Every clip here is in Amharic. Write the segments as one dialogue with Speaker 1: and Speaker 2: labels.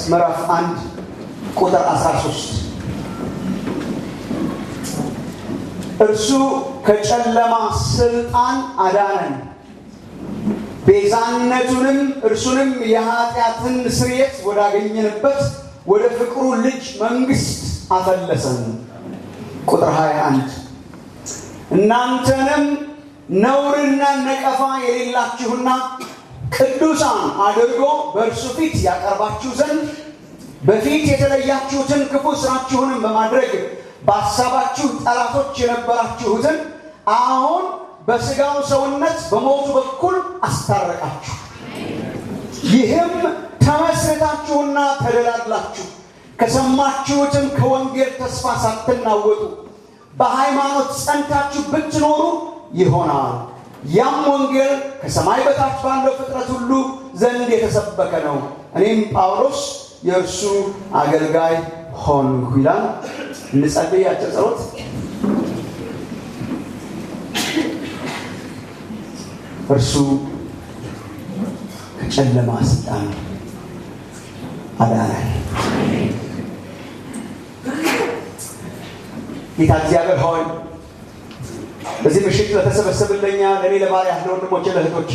Speaker 1: ምዕራፍ አንድ ቁጥር 13 እርሱ ከጨለማ ስልጣን አዳነን ቤዛነቱንም እርሱንም የኃጢአትን ስርየት ወዳገኘንበት ወደ ፍቅሩ ልጅ መንግስት አፈለሰን። ቁጥር 21 እናንተንም ነውርና ነቀፋ የሌላችሁና ቅዱሳን አድርጎ በእርሱ ፊት ያቀርባችሁ ዘንድ በፊት የተለያችሁትን ክፉ ስራችሁንም በማድረግ በሐሳባችሁ ጠላቶች የነበራችሁትን አሁን በሥጋው ሰውነት በሞቱ በኩል አስታረቃችሁ። ይህም ተመስርታችሁና ተደላድላችሁ ከሰማችሁትም ከወንጌል ተስፋ ሳትናወጡ በሃይማኖት ጸንታችሁ ብትኖሩ ይሆናል። ያም ወንጌል ከሰማይ በታች ባለው ፍጥረት ሁሉ ዘንድ የተሰበከ ነው። እኔም ጳውሎስ የእርሱ አገልጋይ ሆንኩ ይላል። እንጸልይ። አጭር ጸሎት። እርሱ ከጨለማ ስልጣን አዳነን። ጌታ እግዚአብሔር ሆይ በዚህ ምሽት ለተሰበሰብለኛ ለእኔ ለባሪያ ለወንድሞቼ ለእህቶች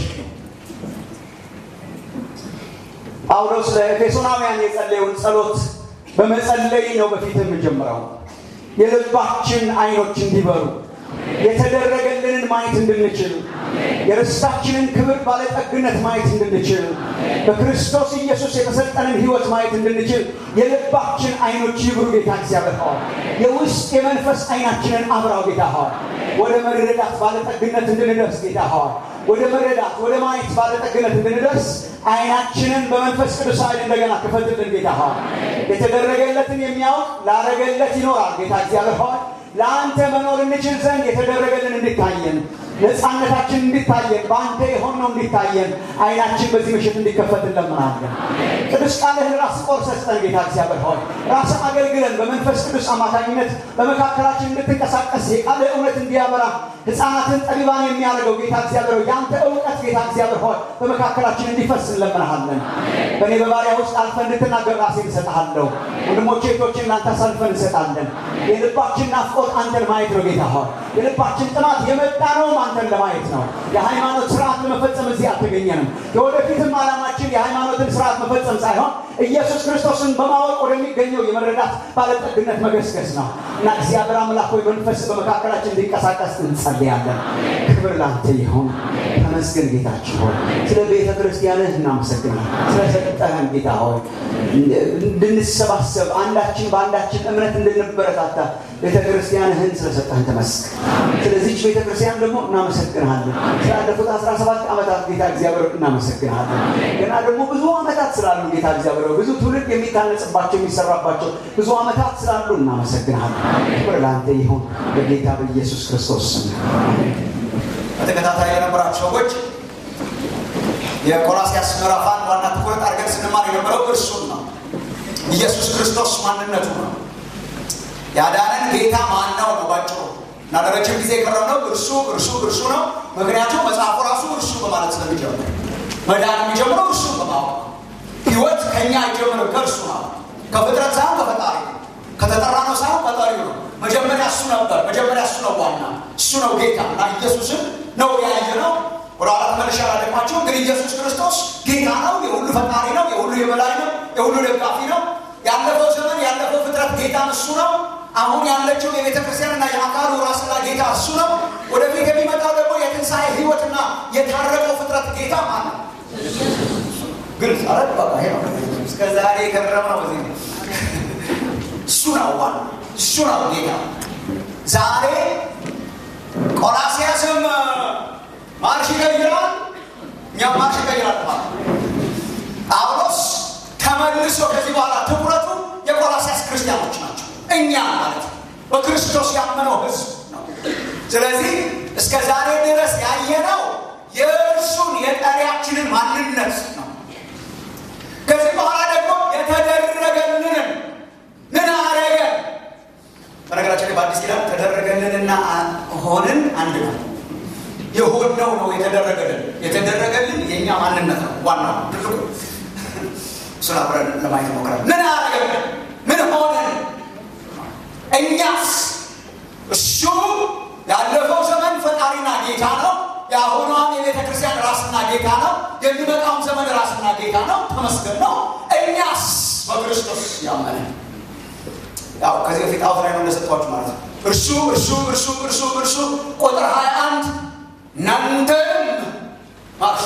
Speaker 1: ጳውሎስ ለኤፌሶናውያን የጸለየውን ጸሎት በመጸለይ ነው በፊት የምጀምረው። የልባችን አይኖች እንዲበሩ የተደረገልንን ማየት እንድንችል የርስታችንን ክብር ባለጠግነት ማየት እንድንችል በክርስቶስ ኢየሱስ የተሰጠንን ሕይወት ማየት እንድንችል የልባችን አይኖች ይብሩ። ጌታ እግዚአብሔር ሆይ የውስጥ የመንፈስ አይናችንን አብራው። ጌታ ሆይ ወደ መረዳት ባለጠግነት እንድንደርስ ጌታ ሆይ ወደ መረዳት ወደ ማየት ባለጠግነት እንድንደርስ አይናችንን በመንፈስ ቅዱስ ኃይል እንደገና ክፈትልን ጌታ ሆይ የተደረገለትን የሚያውቅ ላረገለት ይኖራል። ጌታ እግዚአብሔር ሆይ ለአንተ መኖር እንችል ዘንድ የተደረገልን እንዲታየን ነፃነታችን እንዲታየን በአንተ የሆነው እንዲታየን አይናችን በዚህ ምሽት እንዲከፈት እንለምናለን። ቅዱስ ቃልህን ራስ ቆርሰህ ስጠን ጌታ እግዚአብሔር ሆይ ራስ አገልግለን በመንፈስ ቅዱስ አማካኝነት በመካከላችን እንድትንቀሳቀስ የቃልህ እውነት እንዲያበራ ሕፃናትን ጠቢባን የሚያደርገው ጌታ እግዚአብሔር ሆይ የአንተ እውቀት ጌታ እግዚአብሔር ሆይ በመካከላችን እንዲፈስ እንለምናሃለን። በእኔ በባሪያ ውስጥ አልፈን እንድትናገር ራሴን እንሰጥሃለሁ። ወንድሞቼ እህቶችን ለአንተ አሳልፈን እንሰጣለን። የልባችን ናፍቆት አንተን ማየት ነው ጌታ ሆይ የልባችን ጥማት የመጣ ነው አንተን ለማየት ነው። የሃይማኖት ስርዓት ለመፈጸም እዚህ አልተገኘንም። የወደፊትም ዓላማችን የሃይማኖትን ስርዓት መፈጸም ሳይሆን ኢየሱስ ክርስቶስን በማወቅ ወደሚገኘው የመረዳት ባለጠግነት መገስገስ ነው እና እግዚአብሔር አምላክ ሆይ መንፈስ በመካከላችን እንዲንቀሳቀስ እንጸልያለን። ክብር ላንተ ይሁን። ተመስገን ጌታችን ሆይ ስለ ቤተ ክርስቲያንህ እናመሰግናል። ስለሰጠህን ጌታ ሆይ እንድንሰባሰብ አንዳችን በአንዳችን እምነት እንድንበረታታ ቤተ ክርስቲያንህን ስለሰጠህን ተመስገን። ስለዚች ቤተ ክርስቲያን ደግሞ እናመሰግንሃለን። ስላለፉት አስራ ሰባት ዓመታት ጌታ እግዚአብሔር እናመሰግንሃለን። ገና ደግሞ ብዙ ዓመታት ስላሉ ጌታ እግዚአብሔር ብዙ ትውልድ የሚታነጽባቸው የሚሰራባቸው ብዙ ዓመታት ስላሉ እናመሰግንሃለን። ክብር ለአንተ ይሁን በጌታ በኢየሱስ ክርስቶስ ስም።
Speaker 2: በተከታታይ የነበራችሁ ሰዎች የቆላስያስ ምዕራፍ አንድ ዋና ትኩረት አድርገን ስንማር የነበረው እርሱን ነው። ኢየሱስ ክርስቶስ ማንነቱ ነው። ያዳነን ጌታ ማን ነው ነው ባጭሩ እና ለረጅም ጊዜ የቀረብነው እርሱ እርሱ እርሱ ነው። ምክንያቱም መጽሐፉ ራሱ እርሱ በማለት ስለሚጀምር መዳን የሚጀምረው እርሱ በማወቅ ህይወት ከእኛ አይጀምርም ከእርሱ ነው። ከፍጥረት ሳይሆን ከፈጣሪ ነው። ከተጠራ ነው ሳይሆን ፈጣሪው ነው። መጀመሪያ እሱ ነበር። መጀመሪያ እሱ ነው ዋና፣ እሱ ነው ጌታ እና ኢየሱስን ነው ያየ ነው። ወደ ኋላ ተመልሼ አላደግማቸውም፣ ግን ኢየሱስ ክርስቶስ ጌታ ነው። የሁሉ ፈጣሪ ነው። የሁሉ የበላይ ነው። የሁሉ ደጋፊ ነው። ያለፈው ዘመን ያለፈው ፍጥረት ጌታን እሱ ነው። አሁን ያለችው የቤተ ክርስቲያንና የአካሉ ራስና ጌታ እሱ ነው። ወደፊት የሚመጣው ደግሞ የትንሣኤ ህይወትና የታረቀው ፍጥረት ጌታ ማን ነው? ግልጽ አረ በቃ ይሄ ነው። እስከ ዛሬ የከረምነው በዚህ ነው። እሱ ነው ዋና፣ እሱ ነው ጌታ። ዛሬ ቆላስያስም ማርሽ ይቀይራል፣ እኛም ማርሽ ይቀይራል ማለት ጳውሎስ ተመልሶ ከዚህ በኋላ ትኩረቱ የቆላስያስ ክርስቲያኖች ናቸው። እኛ ማለት በክርስቶስ ያመነው ህዝብ ነው። ስለዚህ እስከ ዛሬ ድረስ ያየነው የእርሱን የጠሪያችንን ማንነት ነው። ከዚህ በኋላ ደግሞ የተደረገልንን ምን አረገ? በነገራችን ላይ በአዲስ ኪዳን ተደረገልንና ሆንን አንድ ነው። የሆነው ነው የተደረገልን። የተደረገልን የእኛ ማንነት ነው ዋናው ትልቁ እሱን አብረን ለማየት ሞክራል። ምን አረገ? ምን ሆነን? እኛስ እሱ ያለፈው ዘመን ፈጣሪና ጌታ ነው። የአሁኗም የቤተ ክርስቲያን ራስና ጌታ ነው። የሚመጣውም ዘመን ራስና ጌታ ነው። ተመስገን ነው። እኛስ በክርስቶስ ያመነ ያው ከዚህ በፊት አውት ላይ ነው እንደሰጥኳችሁ ማለት ነው። እርሱ እርሱ እርሱ እርሱ እርሱ ቁጥር ሀያ አንድ እናንተም ማለት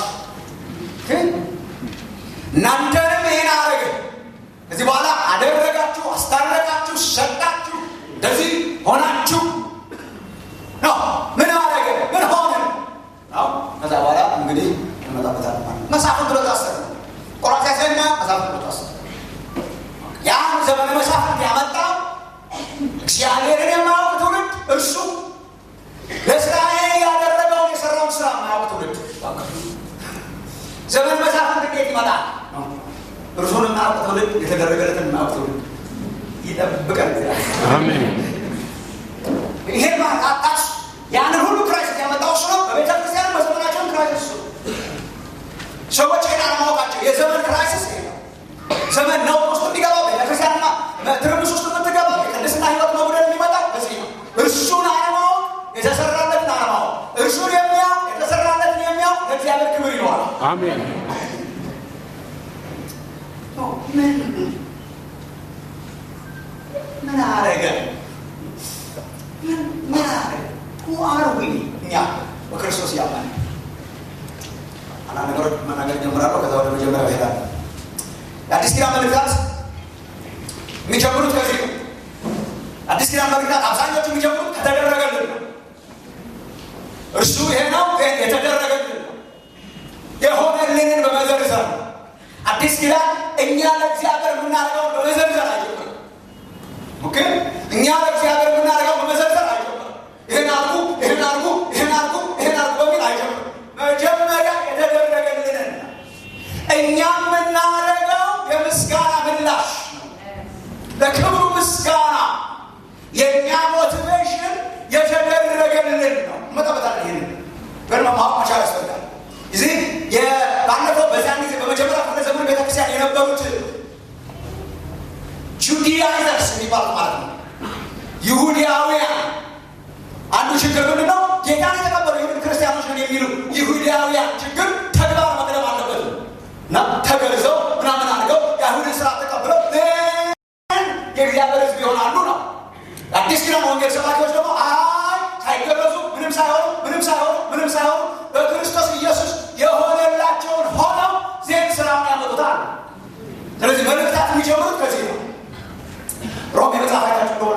Speaker 2: እናንተንም ይህን አረገ። ከዚህ በኋላ አደረጋችሁ፣ አስታረቃችሁ፣ ሰጣችሁ፣ እንደዚህ ሆናችሁ ነው። ምን አረገ? ምን ሆነ? ነው ከዛ በኋላ እንግዲህ እንመጣበታለን ማለት ነው። መሳፍንት ብሎ ታሰረ። ቆራሲያስና መሳፍንት ብሎ ታሰረ። ያን ዘመነ መሳፍንት ያመጣው እግዚአብሔርን የማያውቅ ትውልድ እርሱ ለእስራኤል ያደረገውን የሰራውን ስራ የማያውቅ ትውልድ ዘመን መሳፍንት እንዴት ይመጣል? እርሱን የማያውቅ ትውልድ የተደረገለትን የማያውቅ ትውልድ ይጠብቀን።
Speaker 3: አሜን።
Speaker 2: ይሄን ማጣጣሽ ያንን ሁሉ ክራይስት ያመጣው እሱ ነው። በቤተ ክርስቲያን በዘመናቸውን ክራይስት እሱ ነው። ሰዎች ይሄን አለማወቃቸው የዘመን ክራይሲስ ይሄ ነው። ዘመን ነው ውስጥ የሚገባው ቤተክርስቲያንና ትርምስ ውስጥ የምትገባው የቅድስና ህይወት መጉደል የሚመጣው በዚህ ነው። እርሱን አለማወቅ የተሰራለትን አለማወቅ እርሱን የሚያውቅ የተሰራለትን የሚያውቅ ለእግዚአብሔር ክብር ይለዋል።
Speaker 3: አሜን።
Speaker 2: ምን ምን አረገ? ምን ምን አረገ? አርዊ እኛ በክርስቶስ ያመን አንዳንድ ነገሮች መናገር ጀምራለሁ። ከዛ ወደ መጀመሪያው ይሄዳል። የአዲስ ኪዳን መልእክታት የሚጀምሩት ከዚህ ነው። አዲስ ኪዳን መልእክታት አብዛኞቹ የሚጀምሩት ከተደረገልን ነው። እርሱ ይሄ ነው ይሄን የተደረገልን ነው። የሆነልንን በመዘርዘር ነው። አዲስ ኪዳን እኛ ለእግዚአብሔር የምናደርገው በመዘርዘር አይጀምርም። ኦኬ እኛ ለእግዚአብሔር የምናደርገው በመዘርዘር አይጀምርም። ይህን አርጉ፣ ይህን አርጉ፣ ይህን አርጉ፣ ይህን አርጉ በሚል አይጀምርም። መጀመሪያ የተደረገልንን ነው። እኛ የምናደርገው የምስጋና ምላሽ ነው። ለክብሩ ምስጋና የእኛ ሞቲቬሽን የተደረገልን ነው። መጠበታል ይህን ግን ማወቅ መቻል ያስፈልጋል። እዚህ ባለፈው በዚያን ጊዜ በመጀመሪያ ክፍለ ዘመን ቤተክርስቲያን የነበሩት ጁዲያይዘርስ የሚባሉት ማለት ነው ይሁዲያውያን አንዱ ችግር ምንድን ነው? ጌታን የተቀበሉ ይሁን ክርስቲያኖች ነን የሚሉ ይሁዳውያን ችግር ተግባር መቅደም አለበት እና ተገርዘው ምናምን አድርገው የአይሁድን ስርዓት ተቀብለው የእግዚአብሔር ሕዝብ ይሆናሉ ነው። አዲስ ኪዳን ወንጌል ሰባኪዎች ደግሞ አይ ሳይገረዙ ምንም ሳይሆኑ ምንም ሳይሆኑ ምንም ሳይሆኑ በክርስቶስ ኢየሱስ የሆነላቸውን ሆነው ዜን ስራውን ያመጡታል። ስለዚህ መልእክታት የሚጀምሩት ከዚህ ነው። ሮሜ መጽሐፍ አይታችሁ እንደሆነ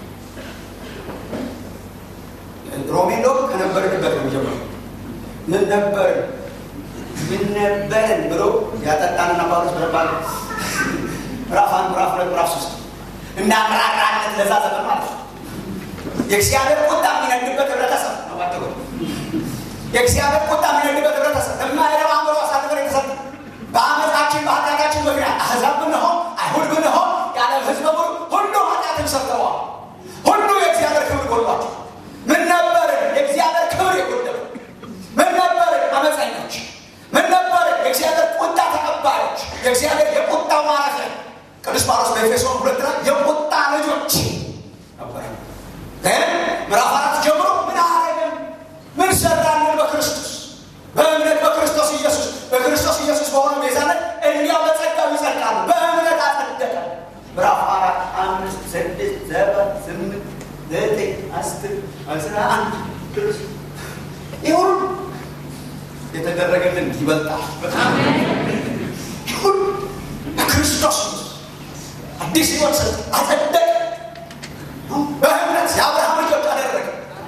Speaker 2: ሮሜ እንደውም ከነበርንበት ነው የሚጀምረው። ምን ነበር ምን ነበርን ብሎ ያጠጣንና ጳውሎስ በረባል ምዕራፍ አንድ ምዕራፍ ሁለት ምዕራፍ ሶስት እንዳምራራነት ለዛ ዘመን ማለት ነው። የእግዚአብሔር ቁጣ የሚነድበት ህብረተሰብ ነው። ባጭሩ የእግዚአብሔር ቁጣ የሚነድበት ህብረተሰብ የማይረባ አእምሮ አሳልፈን የተሰጠ በአመፃችን በኃጢአታችን ምክንያት አሕዛብ ብንሆን አይሁድ ብንሆን ያለ ህዝብ በሙሉ ሁሉ ኃጢአትን ሰርተዋል። ሁሉ የእግዚአብሔር ክብር ጎሏቸው። ምን ነበርን? የእግዚአብሔር ክብር የጎደለው ምን ነበርን? አመፀኞች ምን ነበርን? የእግዚአብሔር ቁጣ ተቀባዮች፣ የእግዚአብሔር የቁጣ ማረፊያ ቅዱስ ጳውሎስ በኤፌሶን ሁለት ላይ የቁጣ ልጆች ነበር። ግን ምዕራፍ አራት ጀምሮ ምን አረገን? ምን ሰራልን? በክርስቶስ በእምነት በክርስቶስ ኢየሱስ በክርስቶስ ኢየሱስ በሆነ ቤዛነት እንዲያው በጸጋው ይጸድቃሉ። በእምነት አጸደቀ። ምዕራፍ አራት አምስት ስድስት ሰባት ስምንት ዘጠኝ አስር አስራ አንድ ድረስ ይህ ሁሉ የተደረገልን ይበልጣል። በጣም ይህ ሁሉ በክርስቶስ አዲስ ህይወት ሰጥ አጸደቀ። በእምነት የአብርሃም ልጆች አደረገ።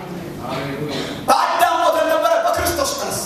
Speaker 2: በአዳም ሞተን ነበረ፣ በክርስቶስ ተነስ።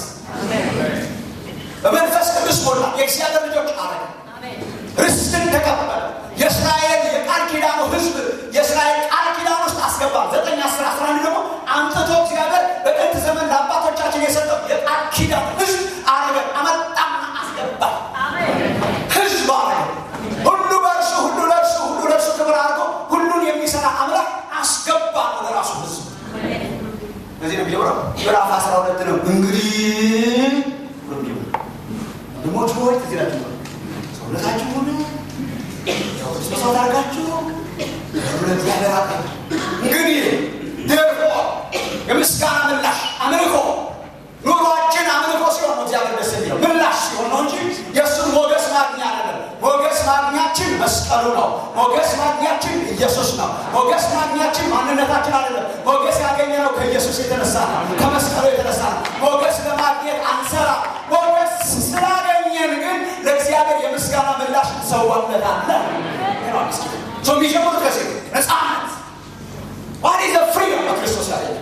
Speaker 2: በመንፈስ ቅዱስ ሞላ፣ የእግዚአብሔር ልጆች አረገ። ርስትን ተቀበለ። የእስራኤል የቃል ኪዳኑ ህዝብ የእስራኤል ቃል ኪዳን ውስጥ አስገባ። ዘጠኝ አስር አስራ አንድ ደግሞ አምጥቶ እግዚአብሔር በጥንት ዘመን ለአባቶቻችን የሰጠው የቃል ኪዳን ህዝብ አረገ። አመጣና አስገባ። ህዝብ አረገ። ሁሉ በእርሱ ሁሉ ለእርሱ ሁሉ ለእርሱ ክብር አድርጎ ሁሉን የሚሰራ አምላክ አስገባ ወደ ራሱ ህዝብ። በዚህ ነው የሚጀምረው። ምዕራፍ አስራ ሁለት ነው እንግዲህ ወንድሞች ሆይ ትዝ ይላችሁ ሰውነታችሁን የክርስቶስ አድርጋችሁ ለእግዚአብሔር አቅርቡ። እንግዲህ ደግሞ የምስጋና ምላሽ አምልኮ ኑሯችን አምልኮ ሲሆን ነው እግዚአብሔር ደስ የሚለው ምላሽ ሲሆን ነው እንጂ የእሱን ሞገስ ማግኛ አይደለም። ሞገስ ማግኛችን መስቀሉ ነው። ሞገስ ማግኛችን ኢየሱስ ነው። ሞገስ ማግኛችን ማንነታችን አይደለም። ሞገስ ያገኘነው ከኢየሱስ የተነሳ ነው፣ ከመስቀሉ የተነሳ ነው። ሞገስ ለማግኘት አንሰራ። ሞገስ ስላገኘን ግን ለእግዚአብሔር የምስጋና ምላሽ እንሰዋለታለን። ሰው የሚጀምሩት ከዚህ ነፃነት ዋት ኢዝ ፍሪደም በክርስቶስ ያገኘ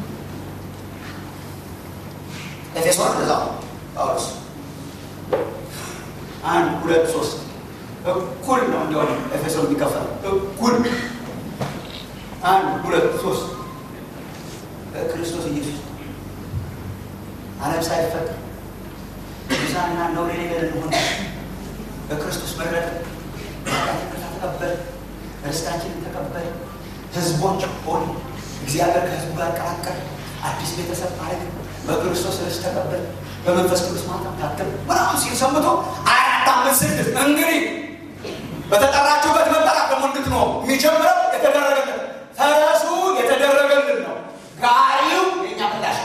Speaker 2: ኤፌሶን እንደዛ ነው ጳውሎስ አንድ ሁለት ሶስት እኩል ነው እንዲሆን ኤፌሶን የሚከፈል እኩል አንድ ሁለት ሶስት በክርስቶስ ኢየሱስ ዓለም ሳይፈጠር ቅዱሳንና ነውር የሌለን እንሆን በክርስቶስ መረጥ ተቀበል ርስታችንን ተቀበል ህዝቦች ሆን እግዚአብሔር ከህዝቡ ጋር ቀላቀል አዲስ ቤተሰብ ማለት በክርስቶስ ርስት ተቀበል በመንፈስ ቅዱስ ማታ ታተም ምናምን ሲል ሰምቶ አራት አምስት ስድስት እንግዲህ በተጠራችሁበት መጠራት ደግሞ እንድትኖሩ የሚጀምረው የተደረገልን ፈረሱ የተደረገልን ነው። ጋሪው የኛ ምላሽ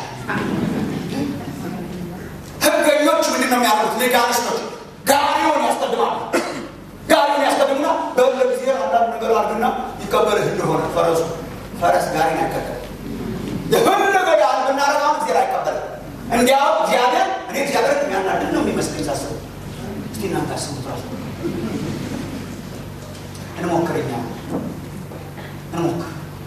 Speaker 2: ህገኞች ምንድን ነው የሚያደርጉት? ሌጋሊስቶች ጋሪውን ያስቀድማሉ። ጋሪውን ያስቀድሙና በለ ጊዜ አንዳንድ ነገር አድርግና ይቀበልህ እንደሆነ ፈረሱ ፈረስ ጋሪን አይከተል የፈለገ ያህል ብናረጋም ጊዜ አይቀበልም። እንዲያው እግዚአብሔር እኔ እግዚአብሔር የሚያናድድ ነው የሚመስለኝ ሳስብ። እስቲ እናንተ አስቡት ራሱ እንሞክርኛ እንሞክር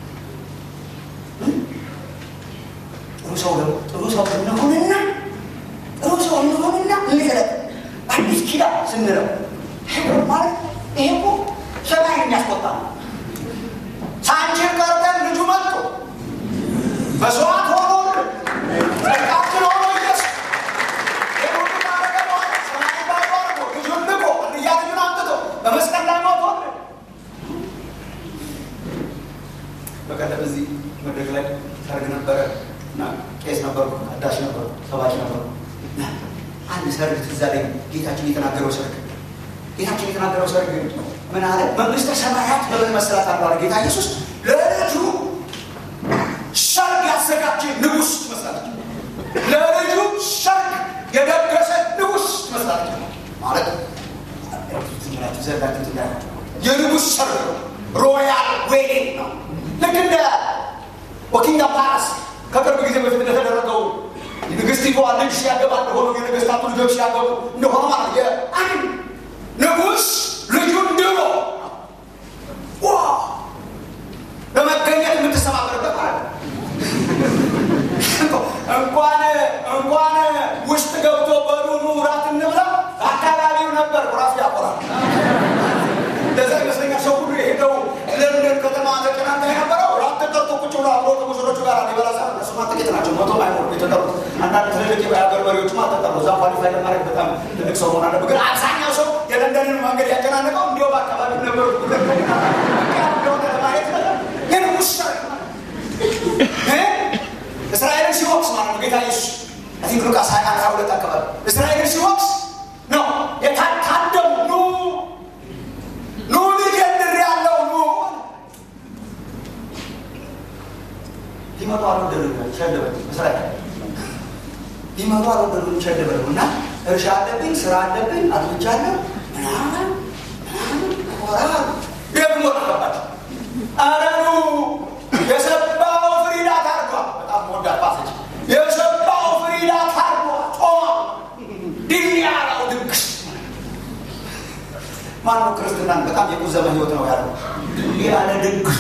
Speaker 2: ጥሩ ሰው ጥሩ ሰው እንሆንና ጥሩ ሰው እንሆንና እንግለጥ አዲስ ኪዳን ስንለው ማለት ይሄ እኮ ሰማይ የሚያስቆጣ ነው። ሳንችን ቀርተን ልጁ መጥቶ መስዋዕት ሆኖ ጸድቃችን ሆኖ ኢየሱስ የሁሉ ማረገ በኋላ ሰማይ ባዶ አድርጎ ልጁን ልኮ እንድያ ልጁን አምጥቶ በመስቀል ላይ ሞቶ በቀደም እዚህ መድረክ ላይ ሰርግ ነበረ እና ቄስ ነበሩ፣ አዳሽ ነበሩ፣ ሰባኪ ነበሩ። አንድ ሰርግ ትዝ አለኝ። ጌታችን የተናገረው ሰርግ ጌታችን የተናገረው ሰርግ ምን አለ? መንግስተ ሰማያት በምን መሰላት አለ ጌታ ኢየሱስ ለልጁ ሰርግ ያዘጋጀ ንጉሥ ትመስላለች። ለልጁ ሰርግ የደገሰ ንጉሥ ትመስላለች። ማለት ዘላችሁ ትዳ የንጉሥ ሰርግ ነው። ሮያል ዌዲንግ ነው። ልክ እንደ ወኪንግ ፓላስ ከቅርብ ጊዜ በፊት እንደተደረገው ንግስቲቷ ልጅ ሲያገባ እንደሆኑ የነገስታቱ ልጆች ሲያገቡ እንደሆነ ማለት የአንድ ንጉሥ ልጁን ድሮ ለመገኘት የምትሰማምርበት ማለት ነው። እንኳን እንኳን ውስጥ ገብቶ በዱኑ ራት እንብላ አካባቢው ነበር ራሱ ያቆራል። እንደዛ ይመስለኛል ሰው ሁሉ የሄደው ለንደን ከተማ ተጨናንታ የነበረው ራት ተጠርቶ ቁጭ ብሎ አብሮ ከሙሽሮቹ ጋር ሊበላ ሳ እነሱማ ጥቂት ናቸው፣ መቶ አይሞሉ የተጠሩት። አንዳንድ ትልልቅ የሀገር መሪዎችማ ተጠሩ። እዛ ኳሊፋይ ለማድረግ በጣም ትልቅ ሰው መሆን አለበት። ግን አብዛኛው ሰው የለንደንን መንገድ ያጨናነቀው እንዲሁ በአካባቢ ነበሩ እንደሆነ ለማየት ግን ውስጥ እስራኤልን ሲወቅስ ማለት ነው ጌታ ኢየሱስ አይ ቲንክ ሉቃስ ሀያ አንድ ሀያ ሁለት አካባቢ እስራኤልን ሲወቅስ ነው የታደሙ ኑ ኑ ልጀምር ያለው ኑ ሊመጡ አልወደዱ ሸደበ እስራኤል ሊመጡ አልወደዱ ሸደበ እና እርሻ አለብኝ ስራ አለብኝ አጥብቻለሁ ምናምን ምናምን ኮራ ደግሞ ተገባቸው አረኑ የሰባው ፍሪዳ ታርጓል። በጣም ወዳት ባሰች የሰባው ፍሪዳ ታርጓል። ጾማ ድል ያለው ድግስ ማነው? ክርስትናን በጣም የቁዘመ ህይወት ነው ያለው። ድል ያለ ድግስ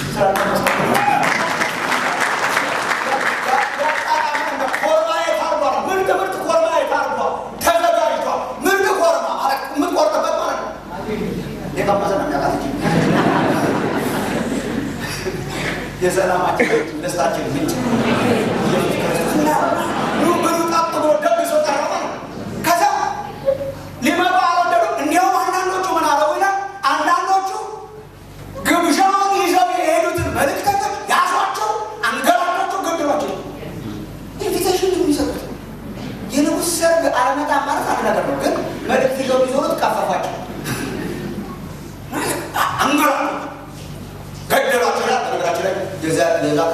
Speaker 2: ኮርማዬ ታርጓል። ምርጥ ምርጥ ኮርማዬ ታርጓል። ተዘጋጅቷል። ምርጥ ኮርማ ማለት የምትቆርጥበት ማለት ነው። የቀመሰ ነው የሚያውቃት የሰላማችን ደስታችን ምንጭ ብሉ ጠጥ ብሎ ደግሶ ቀረበ። ከዛ ሊመጡ አልወደዱም። እንዲያውም አንዳንዶቹ ምን አለው ይላል፣ አንዳንዶቹ ግብዣውን ይዘው የሄዱትን መልእክተኞች ያዟቸው፣ አንገላቸው፣ ገደሏቸው። ኢንቪቴሽን የሚሰጡት የንጉሥ ሰርግ አለመጣ ማለት አንድ ነገር ነው። ግን መልእክት ይዘው ቢዞሩ ትቃፈፏቸው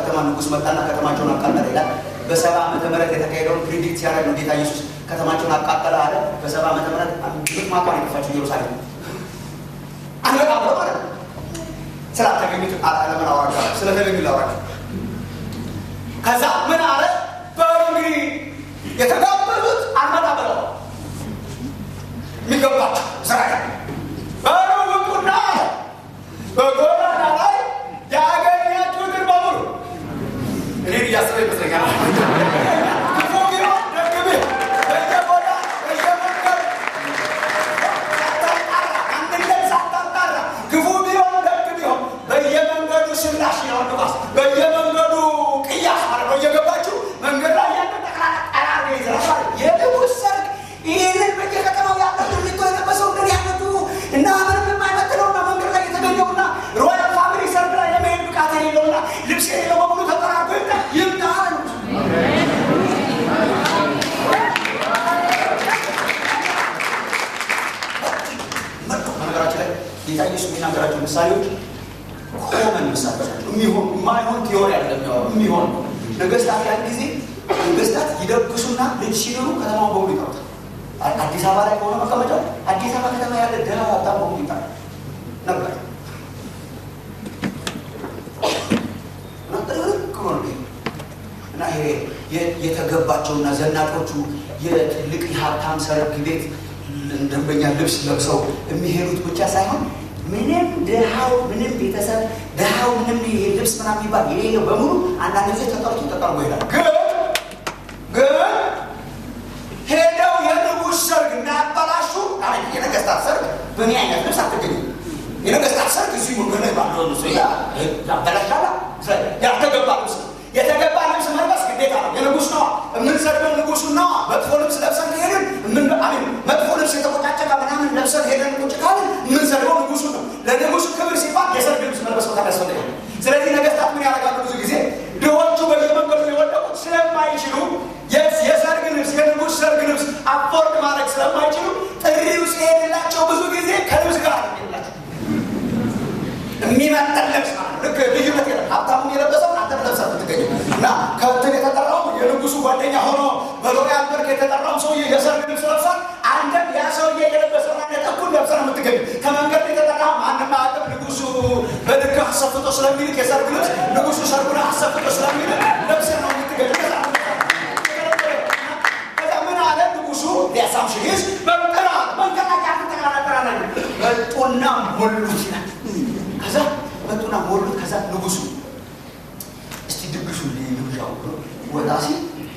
Speaker 2: ከተማ ንጉሥ መጣና ከተማቸውን አቃጠለ ይላል። በሰባ ዓመተ ምህረት የተካሄደውን ፕሪዲክት ሲያደርግ ነው ጌታ ኢየሱስ ከተማቸውን አቃጠለ አለ። በሰባ ዓመተ ምህረት ግጥ ማቋን የጠፋችው ኢየሩሳሌም አንበጣ ብሎ ማለት ነው። ስላልተገኙት አለምን አወራቸዋለሁ። ስለተገኙ ላወራቸው ከዛ ምን አለ? በሉ እንግዲህ የተጋበዙት አልመጣ ብለው የሚገባቸው እስራኤል በሉ ውጡና አለ በጎዳና ላይ ያገኛችሁትን በሙሉ እኔን እያስበ ይመስለኛል። ክፉ ቢሆን ደግ ቢሆን በየቦታ በየመንገድ ሳታጣራ አንድነት ሳታጣራ ክፉ ቢሆን ደግ ቢሆን በየመንገዱ ስላሽ ነው ንፋስ በየመንገዱ ቅያስ ማለት ነው እየገባችሁ መንገድ ላይ ያለ ጠቅላላ ጠራር ይዝራል የንጉሥ ሰርግ ይህንን በየከተማው ያለው ድርቶ የለበሰው እንደ ያነቱ እና ምንም የማይመጥነውና መንገድ ላይ የተገኘውና ሮያል ፋሚሊ ሰርግ ላይ ለመሄድ ብቃት የሌለውና ልብስ የሌለው በሙሉ ተጠራርጎ ይምጣ ይምጣ አሉት። በነገራችን ላይ ጌታ ኢየሱስ የሚናገራቸው ምሳሌዎች ኮመን ምሳሌዎች ናቸው። የሚሆን የማይሆን ቲዮሪ አይደለም የሚያወራው፣ የሚሆን ነው። ነገስታት ያን ጊዜ ነገስታት ይደግሱና ልጅ ሲድሩ ከተማውን በሙሉ ይጠሩታል። አዲስ አበባ ላይ ከሆነ መቀመጫው አዲስ አበባ ከተማ ያለ ደሃ ሀብታም በሙሉ ይጠራል ነበር እና ጥርቅ ብሎ ነው እና ይሄ የተገባቸውና ዘናጮቹ የትልቅ የሀብታም ሰርግ ቤት ደንበኛ ልብስ ለብሰው የሚሄዱት ብቻ ሳይሆን ምንም ድሃው ምንም ቤተሰብ ድሃው ምንም ይሄ ልብስ ምናምን የሚባል የሌለው በሙሉ አንዳንድ ጊዜ ተጠርቶ ተጠርጎ ይሄዳል። ግን ግን ሄደው የንጉሥ ሰርግ እንዳያበላሹ የነገስታት ሰርግ በእኔ አይነት ልብስ አትገኝም። የነገስታት ሰርግ እዚሁ መንገድ ላይ ባለው ልብስ ያበላሻላ ያልተገባ ልብስ ነው። የተገባ ልብስ መልበስ ግዴታ ነው። የንጉሥ ነዋ። የምንሰድበው ንጉሱን ነዋ። መጥፎ ልብስ ለብሰን ከሄድን አሚን መጥፎ ልብስ የተቆጫጨቀ ምናምን ለብሰን ሄደን ቁጭ ካልን የምንሰድበው ንጉሱ ነው። ለንጉሱ ክብር ሲባል የሰርግ ልብስ መልበስ በጣም ያስፈልጋል። ስለዚህ ነገስታት ምን ያደርጋሉ? ብዙ ጊዜ ድሆቹ በየመንገዱ የወደቁት ስለማይችሉ የሰርግ ልብስ የንጉሥ ሰርግ ልብስ አፎርድ ማድረግ ስለማይችሉ ጥሪው ሲሄድላቸው ብዙ ጊዜ ከልብስ ጋር ሄድላቸው የሚመጠን ልብስ ማለት ነው። ልክ ልዩነት የለም። ሀብታሙን የለበሰው አንተ ለብሰህ የምትገኘው እና ከብትን የተጠራው የንጉሱ ጓደኛ ሆኖ በሎሪያል በርግ የተጠራው ሰውዬ የሰርግ ልብስ ለብሷል። አንተም ያ ሰውዬ የለበሰው አይነት እኩል ለብሰህ ነው የምትገኘው። ከመንገድ የተጠራ ማንም አያውቅም። ንጉሱ በልክ አሰፍቶ ስለሚልክ የሰርግ ልብስ ንጉሱ ሰርጉን አሰፍቶ ስለሚልክ ለብሰህ ነው የምትገኘው። ከዛ ምን አለ ንጉሱ ሊያሳምሽን ይዝ በጥራ መንገድ ላይ ያሉ ጠቅላላ ጥራ መጡና ሞሉት ይላል ከዛ መጡና ሞሉት። ከዛ ንጉሱ እስቲ ድግሱ ግብዣው ወጣ ሲል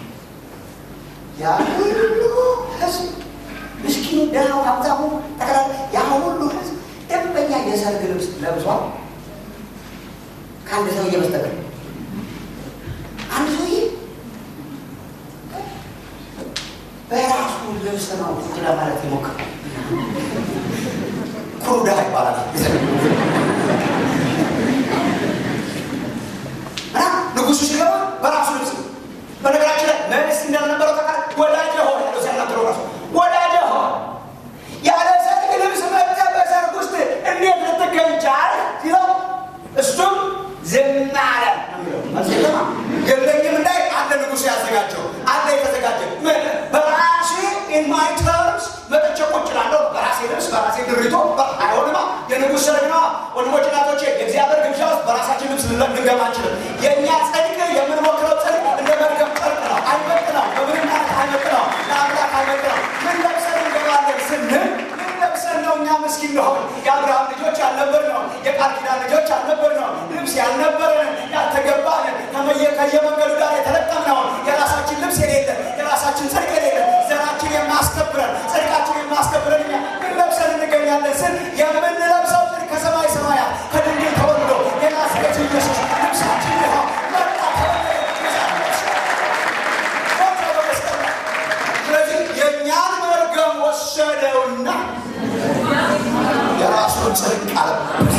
Speaker 2: ያ ሁሉ ህዝብ ምስኪኑ፣ ደሃው፣ ሀብታሙ ጠቅላላ ያ ሁሉ ህዝብ ደንበኛ የሰርግ ልብስ ለብሷል። ከአንድ ሰውዬ በስተቀር አንድ ሰውዬ በራሱ ልብስ ነው ቁጭ ለማለት ይሞክር ኩሩ ድሃ ይባላል። ንጉሱ ሲገባ በራሱ ልብስ ነው። በነገራችን ላይ መልስ እንዳልነበረው ተቃ ወዳጀ ሆ ያለው ሲያናገረው ራሱ ወዳጀ ሆ ያለ ሰርግ ልብስ መጥተህ በሰርግ ውስጥ እንዴት ልትገኝ ቻልክ ሲለው እሱም ዝም አለ ነው የሚለው። የለኝም እንዳይ አንድ ንጉሱ ያዘጋጀው አንድ የተዘጋጀ በራሴ ኢን ማይ ተርምስ መጥቼ ቁጭ እላለሁ። በራሴ ልብስ በራሴ ድሪቶ አይሆንማ። የንጉሥ ሰርግ ነዋ። ወንድሞች እናቶቼ፣ የእግዚአብሔር ግብዣ ውስጥ በራሳችን ልብስ ልንገባ አንችልም። የእኛ ጽድቅ የምንሞክረው ጽድቅ እንደ መርገም ጨርቅ ነው። አይመጥ ነው። በምንም ማለት አይመጥ ነው። ለአምላክ አይመጥ ነው። ምን ለብሰን እንገባለን ስንል ምን ለብሰን ነው እኛ ምስኪን ነው። የአብርሃም ልጆች ያልነበር ነው። የቃል ኪዳን ልጆች ያልነበር ነው። ልብስ ያልነበረን ያልተገባን ከየመንገዱ ጋር የተለጠምነውን የራሳችን ልብስ የሌለን የራሳችን ጽድቅ የሌለን ዘራችን የማስከብረን ጽድቃችን የማስከብረን እኛ ምን ለብሰን እንገኛለን ስል የምንለብሰው ጽድቅ ከሰማይ ሰማያት ከድንግል ተወልዶ የናዝሬቱ ኢየሱስ ልብሳችን ይኸው መጣ ስለዚህ የእኛን መርገም ወሰደውና የራሱን ጽድቅ አለበት።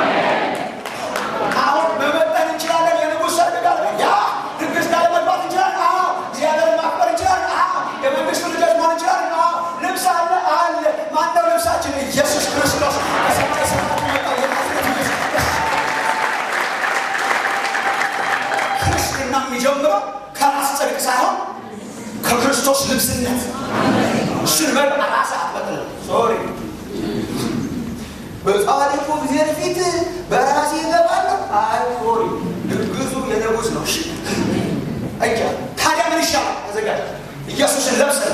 Speaker 2: አሁን መመጠን እንችላለን። የንጉሥ ሰርግ ጋር ያ ድግስ ጋር መግባት እንችላለን። አዎ እግዚአብሔርን ማክበር እንችላለን። አዎ የመንግስቱ ልጆች መሆን እንችላለን። አዎ ልብስ አለ አለ። ማነው ልብሳችን? ኢየሱስ ክርስቶስ ከሰማይ ሰማያት የመጣው የናዝሬቱ ኢየሱስ ሳይሆን ከክርስቶስ ልብስነት እሱን በል ራስ አትበጥል ሶሪ በጻድቁ እግዚአብሔር ፊት በራሴ እገባለሁ። አይ ሶሪ ድግሱ የንጉሥ ነው። እሺ አያ ታዲያ ምን ይሻላል? ተዘጋጅ። ኢየሱስን ለብሰን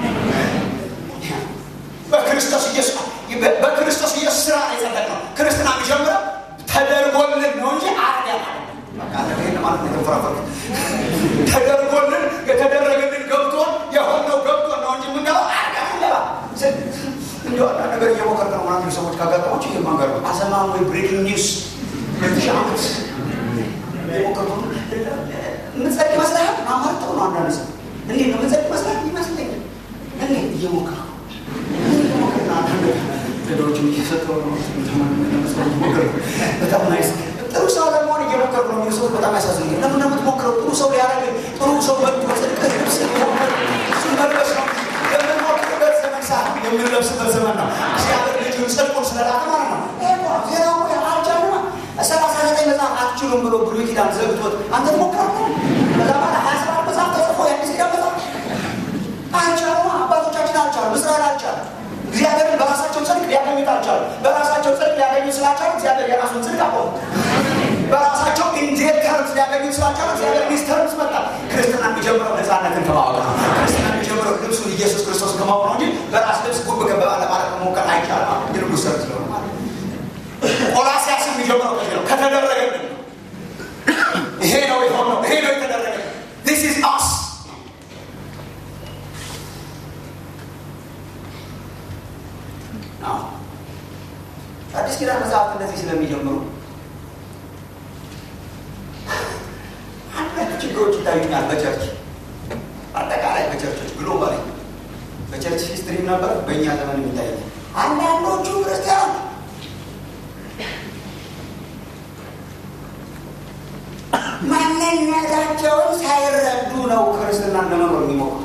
Speaker 2: በክርስቶስ ኢየሱስ በክርስቶስ ኢየሱስ ስራ ነው የጸደቅነው። ክርስትና የሚጀምረው ተደርጎልን ነው እንጂ አርያ ማለት ነው። ተደርጎልን የተደረገልን ገብቶን የሆነው ገብቶን ነው እንጂ የምንገባው አርያ ገባ እንዲ አንዳንድ ነገር እየሞከርክ ነው ምናምን ሰዎች ካጋጠማቸው ይህ መንገድ ነው። አሰማም ወይ ብሬኪንግ ኒውስ ሁለት ሺህ ዓመት እየሞከርኩ ነው። የምትጸድቅ ይመስልሃል? አማርጠው ነው አንዳንድ ሰው እንዴት ነው የምትጸድቅ ይመስልሃል? ይመስለኛል። እንዴት እየሞከርኩ እየሞከርክ ነው። አንዳንድ ነገሮችን እየሰጠው ነው። በጣም ናይስ ጥሩ ሰው ለመሆን እየሞከርኩ ነው የሚሉ ሰዎች በጣም ያሳዝኑኛል። ለምን ነው የምትሞክረው? ጥሩ ሰው ሊያደርግ ጥሩ ሰው በጽድቅ ልብስ ሊሞክር እሱን መልበስ ነው የምንሞክርበት ዘመን ሳይሆን የምንለብስበት ዘመን ነው። እግዚአብሔር ልጁን ጽድቁን ስለላከ ማለት ነው። ይሄ እኮ ነው ዜናው እኮ አልቻልማ ሰላሳ ዘጠኝ መጽሐፍ አትችሉም ብሎ ብሉይ ኪዳን ዘግቶት አንተ ትሞክራለህ። ከዛ በኋላ ሀያ ሰባት መጽሐፍ ተጽፎ የአዲስ ኪዳን መጽሐፍ አልቻሉማ። አባቶቻችን አልቻሉም። እስራኤል አልቻለም። እግዚአብሔርን በራሳቸው ጽድቅ ሊያገኙት አልቻሉም። በራሳቸው ጽድቅ ሊያገኙ ስላልቻሉ እግዚአብሔር የራሱን ጽድቅ አቆሙ። በራሳቸው ኢንዴር ተርምስ ሊያገኙ ስላልቻሉ እግዚአብሔር ሚስ ተርምስ መጣ። ክርስትና የሚጀምረው ነፃነትን ከማወቅ ነው። ክርስትና የሚጀምረው ልብሱን ኢየሱስ ክርስቶስ ከማወቅ ነው እንጂ በራስ ልብስ ጉብ ገባ ለማለት መሞከር አይቻልም። የንጉሥ ሰርት ስለሆነ ማለት ነው። ቆላሲያስ የሚጀምረው ከዚህ ነው። ከተደረገልን ይሄ ነው የሆነው፣ ይሄ ነው የተደረገልን። ዲስ ኢዝ አስ አዲስ ኪዳን መጽሐፍት እንደዚህ ስለሚጀምሩ አንዳንድ ችግሮች ይታዩኛል። በቸርች አጠቃላይ በቸርቾች ግሎባሊ በቸርች ሂስትሪም ነበር፣ በእኛ ዘመን የሚታይ አንዳንዶቹ ክርስቲያን ማንነታቸውን ሳይረዱ ነው ክርስትናን ለመኖር የሚሞክሩት።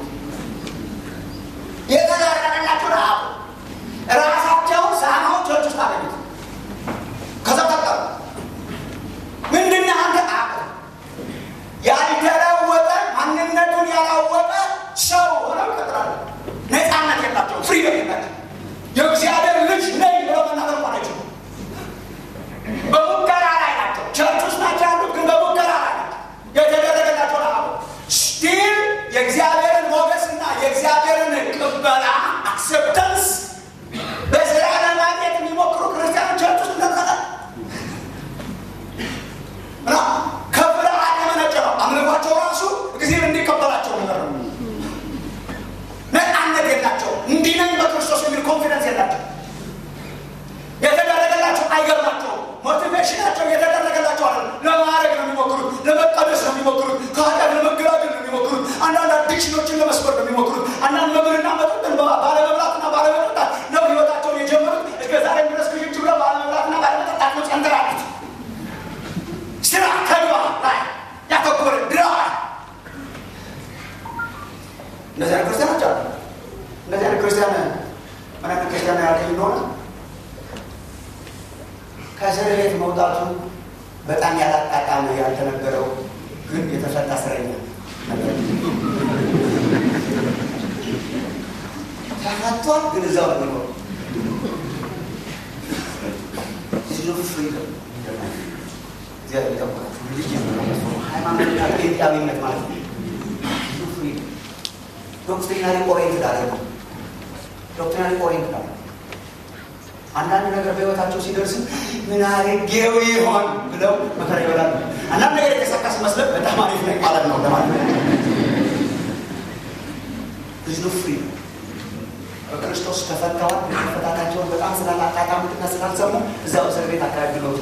Speaker 2: የተደረገላቸው ረሃብ ራሳቸውን ሳይሆን ቸርች ውስጥ አገኙት። ከዛ ቀጠሉ። ምንድን አንተ አቅ ያልተለወጠ ማንነቱን ያላወቀ ሰው ሆነው ይቀጥላሉ። ነፃነት የላቸው፣ ፍሪደም የላቸው። የእግዚአብሔር ልጅ ነኝ ብለው መናገር እንኳን አይችሉም። በሙከራ ላይ ናቸው። ቸርች ውስጥ ናቸው ያሉት፣ ግን በሙከራ ላይ ናቸው። የተደረገላቸው ረሃብ ስቲል የእግዚአብሔርን ሞገስና የእግዚአብሔርን ቅበላ አክሴፕተንስ በስራ ለማግኘት የሚሞክሩ ክርስቲያኖች ቸርች ውስጥ እንደምናቀል እና ከፍርሃት የመነጨ ነው። አምልኳቸው ራሱ እግዚአብሔር እንዲቀበላቸው ነገር ነው። ነፃነት የላቸው። እንዲህ ነኝ በክርስቶስ የሚል ኮንፊደንስ የላቸው። የተደረገላቸው አይገርማቸውም። ሞቲቬሽናቸው የተደረገላቸው አለ ለማድረግ ነው የሚሞክሩት፣ ለመቀደስ ነው የሚሞክሩት፣ ከኃጢአት ለመገላገል ነው የሚሞክሩት፣ አንዳንድ አዲክሽኖችን ለመስበር ነው የሚሞክሩት፣ አንዳንድ መብልና መጠጥን ባለመብላትና ባለመጠጣት ነው ህይወታቸውን የጀመሩት። እስከ ዛሬ ድረስ ክሽች ብለው ባለመብላትና ባለመጠጣት ነው ጸንተራሉት። ስራ ተግባር ላይ ያተኮረ ድራ እንደዚህ አይነት ክርስቲያኖች አሉ። እንደዚህ አይነት ክርስቲያን ምን አይነት ክርስቲያን ያልከኝ እንደሆነ ከእስር ቤት መውጣቱ በጣም ያላጣጣመ ያልተነገረው ግን የተፈታ እስረኛ ተፈቷል፣ ግን እዛው ነው የሚኖረው። ፍሪደም እግዚአብሔር ይጠብቃችሁ። ልጅ ሃይማኖትና ጴንጤያዊነት ማለት ነው። ፍሪደም ዶክትሪናሪ ኦሪየንትድ አለ ዶክትሪናሪ ኦሪየንትድ አለ አንዳንድ ነገር በህይወታቸው ሲደርስ ምን አድርጌው ይሆን ብለው መከራ ይበላሉ። አንዳንድ ነገር የተሳካ ሲመስለን በጣም አሪፍ ነኝ ማለት ነው ለማለት ብዙ ፍሪ በክርስቶስ ተፈተዋል። መፈታታቸውን በጣም ስላላጣጣሙትና ስላልሰሙ እዛው እስር ቤት አካባቢ ነው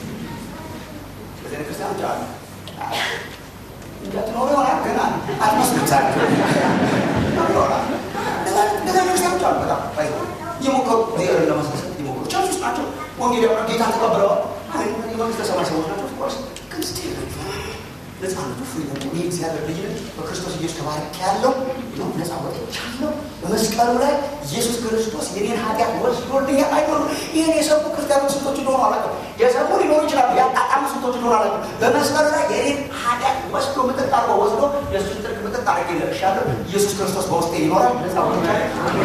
Speaker 2: በዚህ ክርስቲያኖች አሉ እንደትኖሩ ይሆናል ግን አትመስሉታቸው ይሆናል እንደዛ ክርስቲያኖች አሉ በጣም እየሞከሩ እግዚአብሔርን ለማስመሰል እየሞከሩ ቸርች ውስጥ ናቸው። ወንጌል ያው ጌታን ተቀብለዋል። የመንግስተ ሰማይ ሰዎች ናቸው። ኦፍኮርስ ግን ስቲል ነፃነቱ ፍሪ ነው። ይህ እግዚአብሔር ልጅ ነኝ በክርስቶስ ኢየሱስ ተባርክ ያለው ነው ነፃ ወጥቻለሁ። በመስቀል በመስቀሉ ላይ ኢየሱስ ክርስቶስ የኔን ኃጢአት ወስዶልኛል። አይኖ ይህን የሰሙ ክርስቲያኖች ስንቶች እንደሆኑ አላውቅም። የሰሙ ሊኖሩ ይችላሉ። ያጣጣሙ ስንቶች እንደሆኑ አላውቅም። በመስቀሉ ላይ የኔን ኃጢአት ወስዶ ምጥጥ አርጎ ወስዶ የእሱን ጥርቅ ምጥጥ አድርጌ ለቅሻለሁ። ኢየሱስ ክርስቶስ በውስጤ ይኖራል። ነጻ ወጥቻለሁ።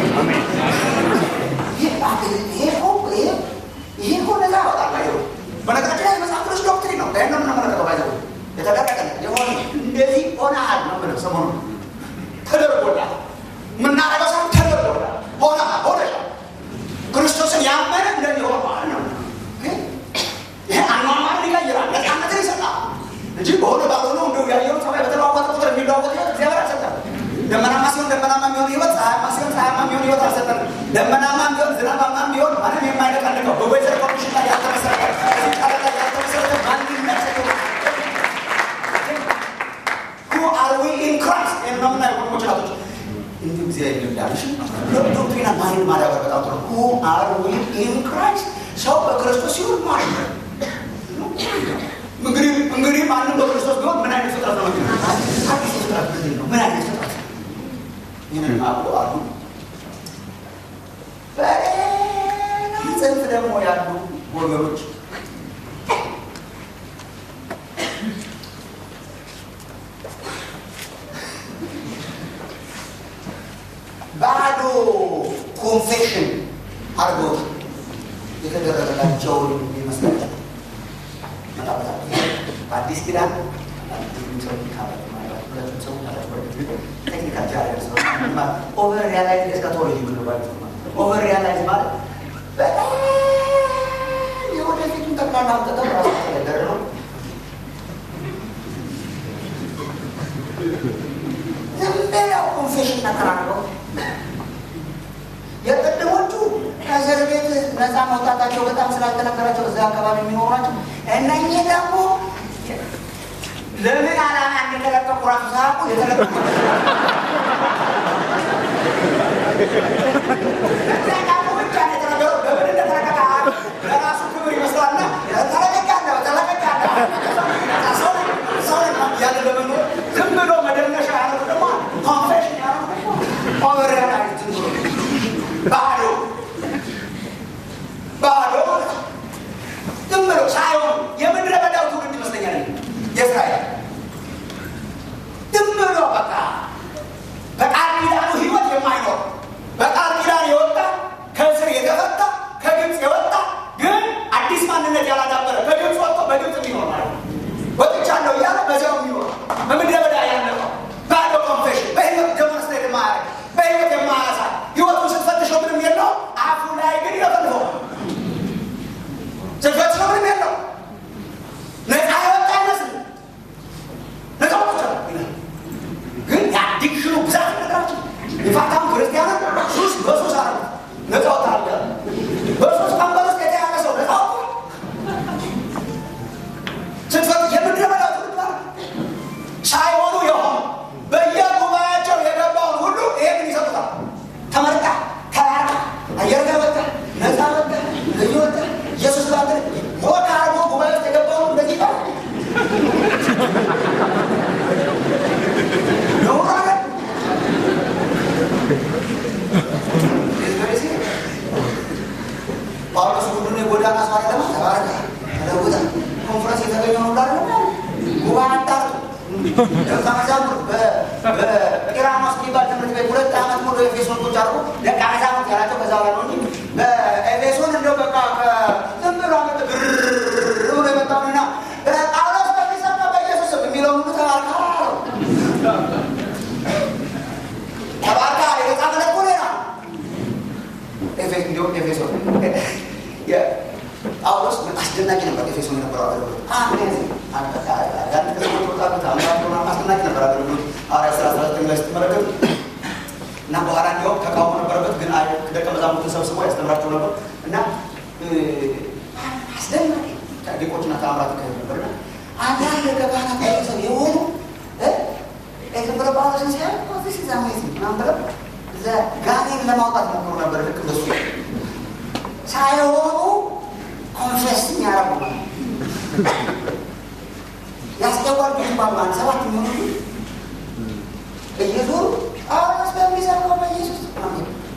Speaker 2: ይሄ እኮ ነጻ ያወጣል። አይሮ በነገራችን ላይ መጽሐፍ ቅዱስ ዶክትሪን ነው። ይህን ነው የምንመለከተው። ባይዘ የተደረገ የሆነ እንደዚህ ሆነሃል ነው ብለው ሰሞኑ ተደርጎላል። የምናረገው ሰው ተደርጎላል። ሆነ ሆነሻል። ክርስቶስን ያመነ እንደዚህ ሆነ ማለት ነው። ይሄ አኗኗርን ይቀይራል፣ ነፃነትን ይሰጣል እንጂ በሆነ ባልሆነ እንደው ያየሩ ሰማይ በተለዋወጠ ቁጥር የሚለዋወጥ ህይወት እግዚአብሔር አልሰጠም። ደመናማ ሲሆን ደመናማ የሚሆን ህይወት፣ ፀሐያማ ሲሆን ፀሐያማ የሚሆን ህይወት አልሰጠንም። ደመናማ ቢሆን ዝናባማ ቢሆን ማንም የማይነቃንቀው በወይዘር ኮሚሽን ላይ ያልተመሰረተ እዚህ ቃል ላይ ያልተመሰረተ ማንነት ሁ አር ዊ ኢን ክራይስት ነው የምናየው ወንድሞች ናቶች እንዲሁ ጊዜ ይልዳልሽ ዶክትሪና ማይን ማዳበር በጣም ጥሩ ሁ አር ዊ ኢን ክራይስት ሰው በክርስቶስ ሲሆን ማለት ነው እንግዲህ እንግዲህ ማንም በክርስቶስ ቢሆን ምን አይነት ፍጥረት ነው አዲስ ፍጥረት ምንድን ነው ምን አይነት ፍጥረት ይህንን ማቁ አሉ በሌላ ጽንፍ ደግሞ ያሉ ወገኖች ባዶ ኮንፌሽን አድርጎት የተደረገላቸውን ይመስላል። በአዲስ ኪዳን ቴክኒካል ጃለር ኦቨር ሪያላይዝ ኤስካቶሎጂ ምንባል ኦቨር ሪያላይዝ ማለት በጣም የወደፊቱን ጠቅላላ አምጥተው ራሱ ተገደረ ነው። ዝም ብለው ኮንፌሽን ተከራክረው የቅድሞቹ ከእስር ቤት ነፃ መውጣታቸው በጣም ስላልተነገራቸው እዛ አካባቢ የሚኖሩ ናቸው። እነኚህ ደግሞ ለምን ዓላማ እንደተለቀቁ ራሱ ሳያውቁ የተለቀቁ ለዛኛው ብቻ ነው የተነገረው። ለምን እንደተለቀቀ ለራሱ ክብር ይመስላልና ተለቅቄያለሁ ተለቅቄያለሁ ሰው ሰው ያለ ለመኖር ዝም ብሎ መደነሻ ያደረጉ ደግሞ ኮንፌሽን ያደረጉ ኦቨር ሪያላይዝ ባዶ ባዶ ዝም ብሎ ሳይሆን የምድረ በዳው ትውልድ ይመስለኛል የእስራኤል ዝም ብሎ በቃ በቃል ኪዳኑ ህይወት የማይኖር በቃል ኪዳን የወጣ ከእስር የተፈታ ከግብፅ የወጣ ግን አዲስ ማንነት ያላዳበረ ከግብፅ ወጥቶ በግብፅ የሚኖር ማለት ነው። ወጥቻለሁ እያለ በዚያው የሚኖር በምድረ በዳ ያለፈው ባዶ ኮንፌሽን በህይወት ዴሞንስትሬት የማያደርግ በህይወት የማያሳ ህይወቱን ስትፈትሸው ምንም የለው አፉ ላይ ግን ይለፈልፈው ስትፈትሸው ምንም የለው ነፃ የወጣ አይመስል ነፃ ወጥቻ ግን የአዲክሽኑ ብዛት ነገራችን የፋታም ክርስቲያኑ ሱስ በሱስ አረ ነፃ ወጣ አለ በሱስ ቀንበር ውስጥ የተያዘ ሰው ነፃ ወጣ ስትፈት የምድረ በዳ ትውልድ ማለት ሳይሆኑ የሆኑ በየጉባኤያቸው የገባውን ሁሉ ይሄንን ይሰጡታል። ተመርጣ ተራራ አየር ጋር ወጣ ነፃ ወጣ ልዩ ወጣ ኢየሱስ ባለ ሞት አርጎ ጉባኤ ውስጥ የገባውን እንደዚህ ይባል ነውር አለ። ጳውሎስ ሁሉን የጎዳና ሰው አይደለም ተባረከ ተለውጠ ኮንፈረንስ የተገኘው ሁሉ አይደለም ጉባኤ አጣርቶ ደቀ መዛሙርት በቂራኖስ የሚባል ትምህርት ቤት ሁለት ዓመት ሙሉ ኤፌሶን ቁጭ አድርጎ ደቀ መዛሙርት ያላቸው ከዛ በኋላ ነው እንጂ በኤፌሶን እንደው በቃ ዝም ብሎ አመት ብር ብሎ የመጣውንና ጳውሎስ በሚሰማ በኢየሱስ ስም የሚለውን ሁሉ ተባርካ ተባርካ የተጻፈለት እኮ ሌላ ኤፌስ እንዲሁም ኤፌሶን ጳውሎስ አስደናቂ ነበር። ኤፌሶን የነበረው አገልግሎት አሜዚንግ አንዳንድ ከተሞች ወጣበት አምራት ሆና አስደናቂ ነበር አገልግሎት ሐዋርያት ሥራ አስራ ዘጠኝ ላይ ስትመለከቱ እና በኋላ እንዲያውም ተቃውሞ ነበረበት፣ ግን አይ ደቀ መዛሙርትን ሰብስቦ ያስተምራቸው ነበር እና አስደናቂ ዲቆችና ተአምራት ይካሄዱ ነበር እና አንዳንድ ከካህናት ቤተሰብ የሆኑ ዝም ብለው ጳውሎስን ሲያ ዚስ ኢዝ አሜዚንግ ምናምን ብለው ጋኔን ለማውጣት ሞክሩ ነበር። ልክ እንደሱ ሳይሆኑ ኮንፌስ የሚያደርጉ ያስገባል የሚባሉ አንድ ሰባት የሚሆኑ እየዞሩ ጳውሎስ በሚሰብከው በኢየሱስ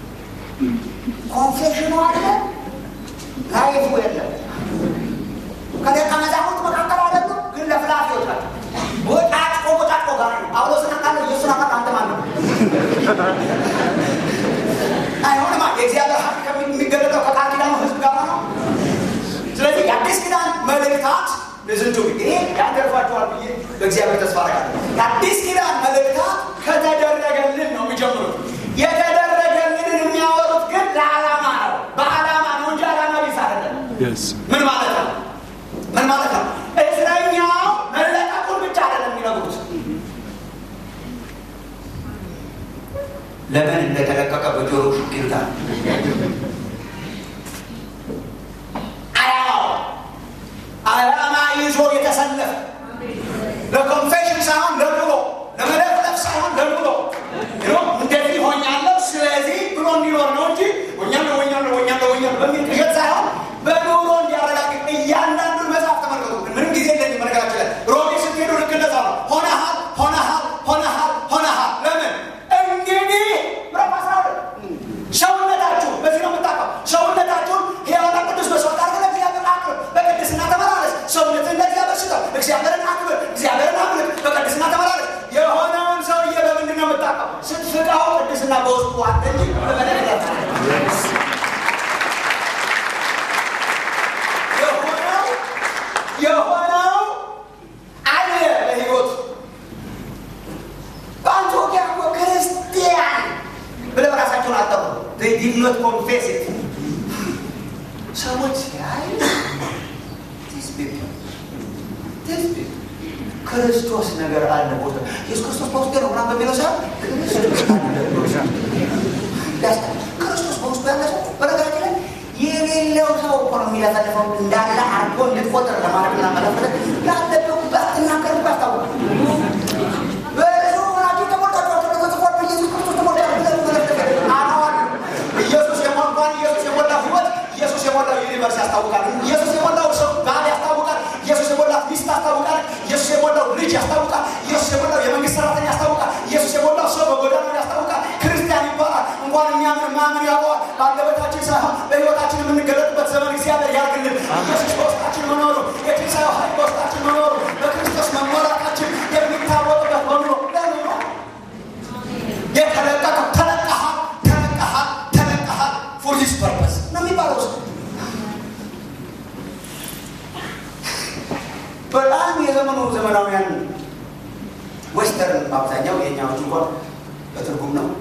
Speaker 2: አይሆንማ። የእግዚአብሔር ሀቅ የሚገለጠው ከቃል ኪዳኑ ህዝብ ጋር ነው። ስለዚህ የአዲስ ኪዳን መልእክታት ዝንቱ ይሄ ያደርፋችኋል ብዬ በእግዚአብሔር ተስፋ አደርጋለሁ። የአዲስ ኪዳን መልእክታት ከተደረገልን ነው የሚጀምሩት። የተደረገልንን የሚያወሩት ግን ለዓላማ ነው፣ በዓላማ ነው እንጂ ዓላማ ቢስ አይደለም። ምን ማለት ነው? ምን ማለት ነው? እስረኛው መለቀቁን ብቻ አይደለም የሚነግሩት ለምን እንደተለቀቀ በጆሮ ሹክ ይሉታል። አላማው አላማ ይዞ የተሰለፈ ለኮንፌሽን ሳይሆን ለኑሮ፣ ለመለፍለፍ ሳይሆን ለኑሮ እንደዚህ ሆኛለሁ ስለዚህ ብሎ እንዲኖር ነው እንጂ ሆኛለሁ ሆኛለሁ ሆኛለሁ ሆኛለሁ በሚል ቅዠት ሳይሆን በኑሮ እንዲያረጋግጥ እያንዳንዱን መጽሐፍ ተመልከቱ። ምንም ጊዜ እንደዚህ መነገራችን ላይ ሮሜ ስትሄዱ ልክ እንደዛ ነው። ሆነሃል ሆነሃል ሆነሃል ሆነሃል ለምን እንግዲህ ምዕራፍ አስራ ሁለት ሰውነታችሁ በዚህ ነው የምታውቀው። ሰውነታችሁን ሕያውና ቅዱስ መስዋዕት አድርገህ ለእግዚአብሔር አቅርብ፣ በቅድስና ተመላለስ። ሰውነትን ለእግዚአብሔር ስጠው፣ እግዚአብሔርን አክብር፣ እግዚአብሔርን አምልክ፣ በቅድስና ተመላለስ። የሆነውን ሰውዬ በምንድን ነው የምታውቀው? ስትፍቃው ቅድስና በውስጡ አለ እንጂ በመለክለት የሆነው የሆነው አለ በሕይወቱ በአንጾኪያ እኮ ክርስቲያን ብለው ራሳቸውን አጠሩ። ዲድ ኖት ኮንፌስ ሰዎች ሲያይ ክርስቶስ ነገር አለ ቦታ ኢየሱስ ክርስቶስ በውስጡ ነው ምናምን በሚለው ሰ ክርስቶስ በውስጡ ያለ ሰው በነገራችን ላይ የሌለው ሰው እኮ ነው የሚለፈልፈው እንዳለ አርጎ እንድትቆጥር ለማድረግ ና መለፈለ ያለበት ባትናገር ባስታወቅ በሱ ሆናችሁ ተሞልታችሁ ተጽፏል። ኢየሱስ ክርስቶስ ተሞልቷል ብለን መለፍለፍ አሁን ኢየሱስ የሞላን ኢየሱስ የሞላው ህይወት ኢየሱስ የሞላው ዩኒቨርስ ያስታውቃል። ኢየሱስ የሞላው ሰው ባል ያስታውቃል። ኢየሱስ የሞላው ሚስት ያስታውቃል። ኢየሱስ የሞላው ልጅ ያስታውቃል። ኢየሱስ የሞላው የመንግስት ሰራተኛ ያስታውቃል። ኢየሱስ የሞላው ሰው በጎዳናው ያስታውቃል። ክርስቲያን ይባላል። እንኳን የሚያምን ማምን ያውቀዋል። በአንደበታችን ሳይሆን በህይወታችን የምንገለጥበት ዘመን እግዚአብሔር ያርግልን። ኢየሱስ በውስጣችን መኖሩ፣ የትንሣኤው ኃይል በውስጣችን መኖሩ፣ በክርስቶስ መሞላታችን የሚታወቅበት በሙሉ ለምን ነው የተለቀቀው? ተለቀሃል፣ ተለቀሃል፣ ተለቀሃል ፎር ዲስ ፐርፐስ ነው የሚባለው ውስጥ በጣም የዘመኑ ዘመናውያን ዌስተርን አብዛኛው የኛዎቹ እንኳን በትርጉም ነው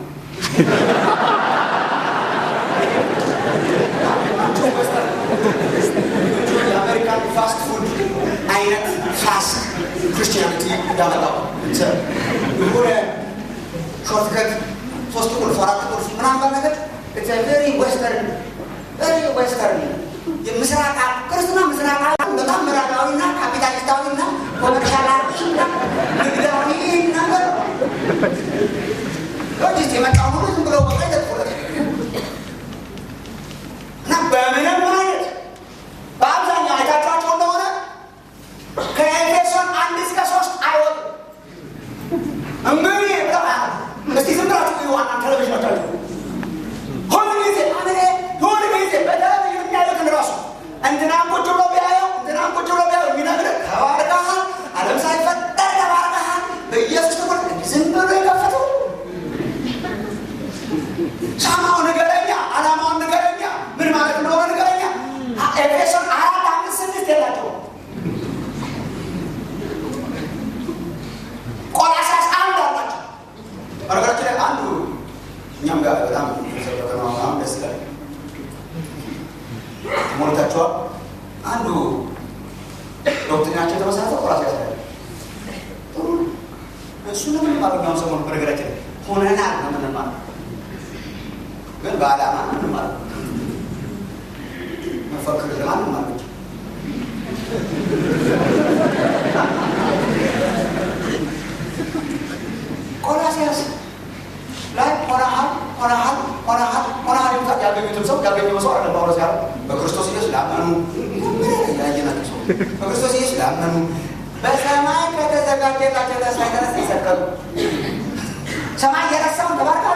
Speaker 2: የአሜሪካን ፋስት ፉድ አይነት ፋስት ክርስቲያኒቲ እንዳመጣው የሆነ ሾርትከት ሶስት ቁልፍ አራት ቁልፍ ምናምን ነገር ቬሪ ዌስተርን ቬሪ ዌስተርን የምስራቅ ክርስትና ምስራቅ በጣም ምዕራባዊና ካፒታሊስታዊና ኮመርሻላዊና ንግዳዊ ነገር ሎጂስት የመጣው ሁሉ ዝም ብሎ በቃ ይለጥፉለት እና በምንም አይነት በአብዛኛው አይታችኋቸው እንደሆነ ከኤፌሶን አንድ እስከ ሶስት አይወጡም። እንግዲህ እስቲ ዝም ብላችሁ እዩ። ዋና ቴሌቪዥኖች አሉ። ሁሉ ጊዜ አምኔ ሁሉ ጊዜ በቴሌቪዥን የሚያዩትን ራሱ እንትናም ቁጭ ብሎ ቢያየው እንትናም ቁጭ ብሎ ቢያየው የሚነግርህ ተባርከሃል፣ ዓለም ሳይፈጠር ተባርከሃል፣ በኢየሱስ ትኩር ዝም ብሎ የከፈተው ሳማው ንገረኛ፣ ዓላማውን ንገረኛ፣ ምን ማለት እንደሆነ ንገረኛ። ኤፌሶን አራት አምስት ስድስት የላቸውም። ቆላስይስ አንድ አላቸው። በነገራችን ላይ አንዱ እኛም ጋር በጣም የተሰበከ ነው። አሁን ደስ ይላል። ሞልታችኋል። አንዱ ዶክትሪናቸው የተመሰረተው ቆላስይስ ላይ ጥሩ እሱ ነው የምንማረው። እኛም ሰሞኑን በነገራችን ላይ ሆነናል ነው የምንማረው፣ ግን በዓላማ ነው የምንማረው። መፈክር ለማንም አለች ቆላስይስ ላይ ሆነሃል ሆነሃል ሆነሃል ሆነሃል ይሉታል። ያገኙትም ሰው ያገኘው ሰው አለ ጳውሎስ ያለው በክርስቶስ ኢየሱስ ላመኑ ያየናቸው ሰው በክርስቶስ ኢየሱስ ላመኑ በሰማይ ከተዘጋጀላቸው ተስፋ የተነሳ ይሰቀሉ ሰማይ የረሳውን ተባርካል።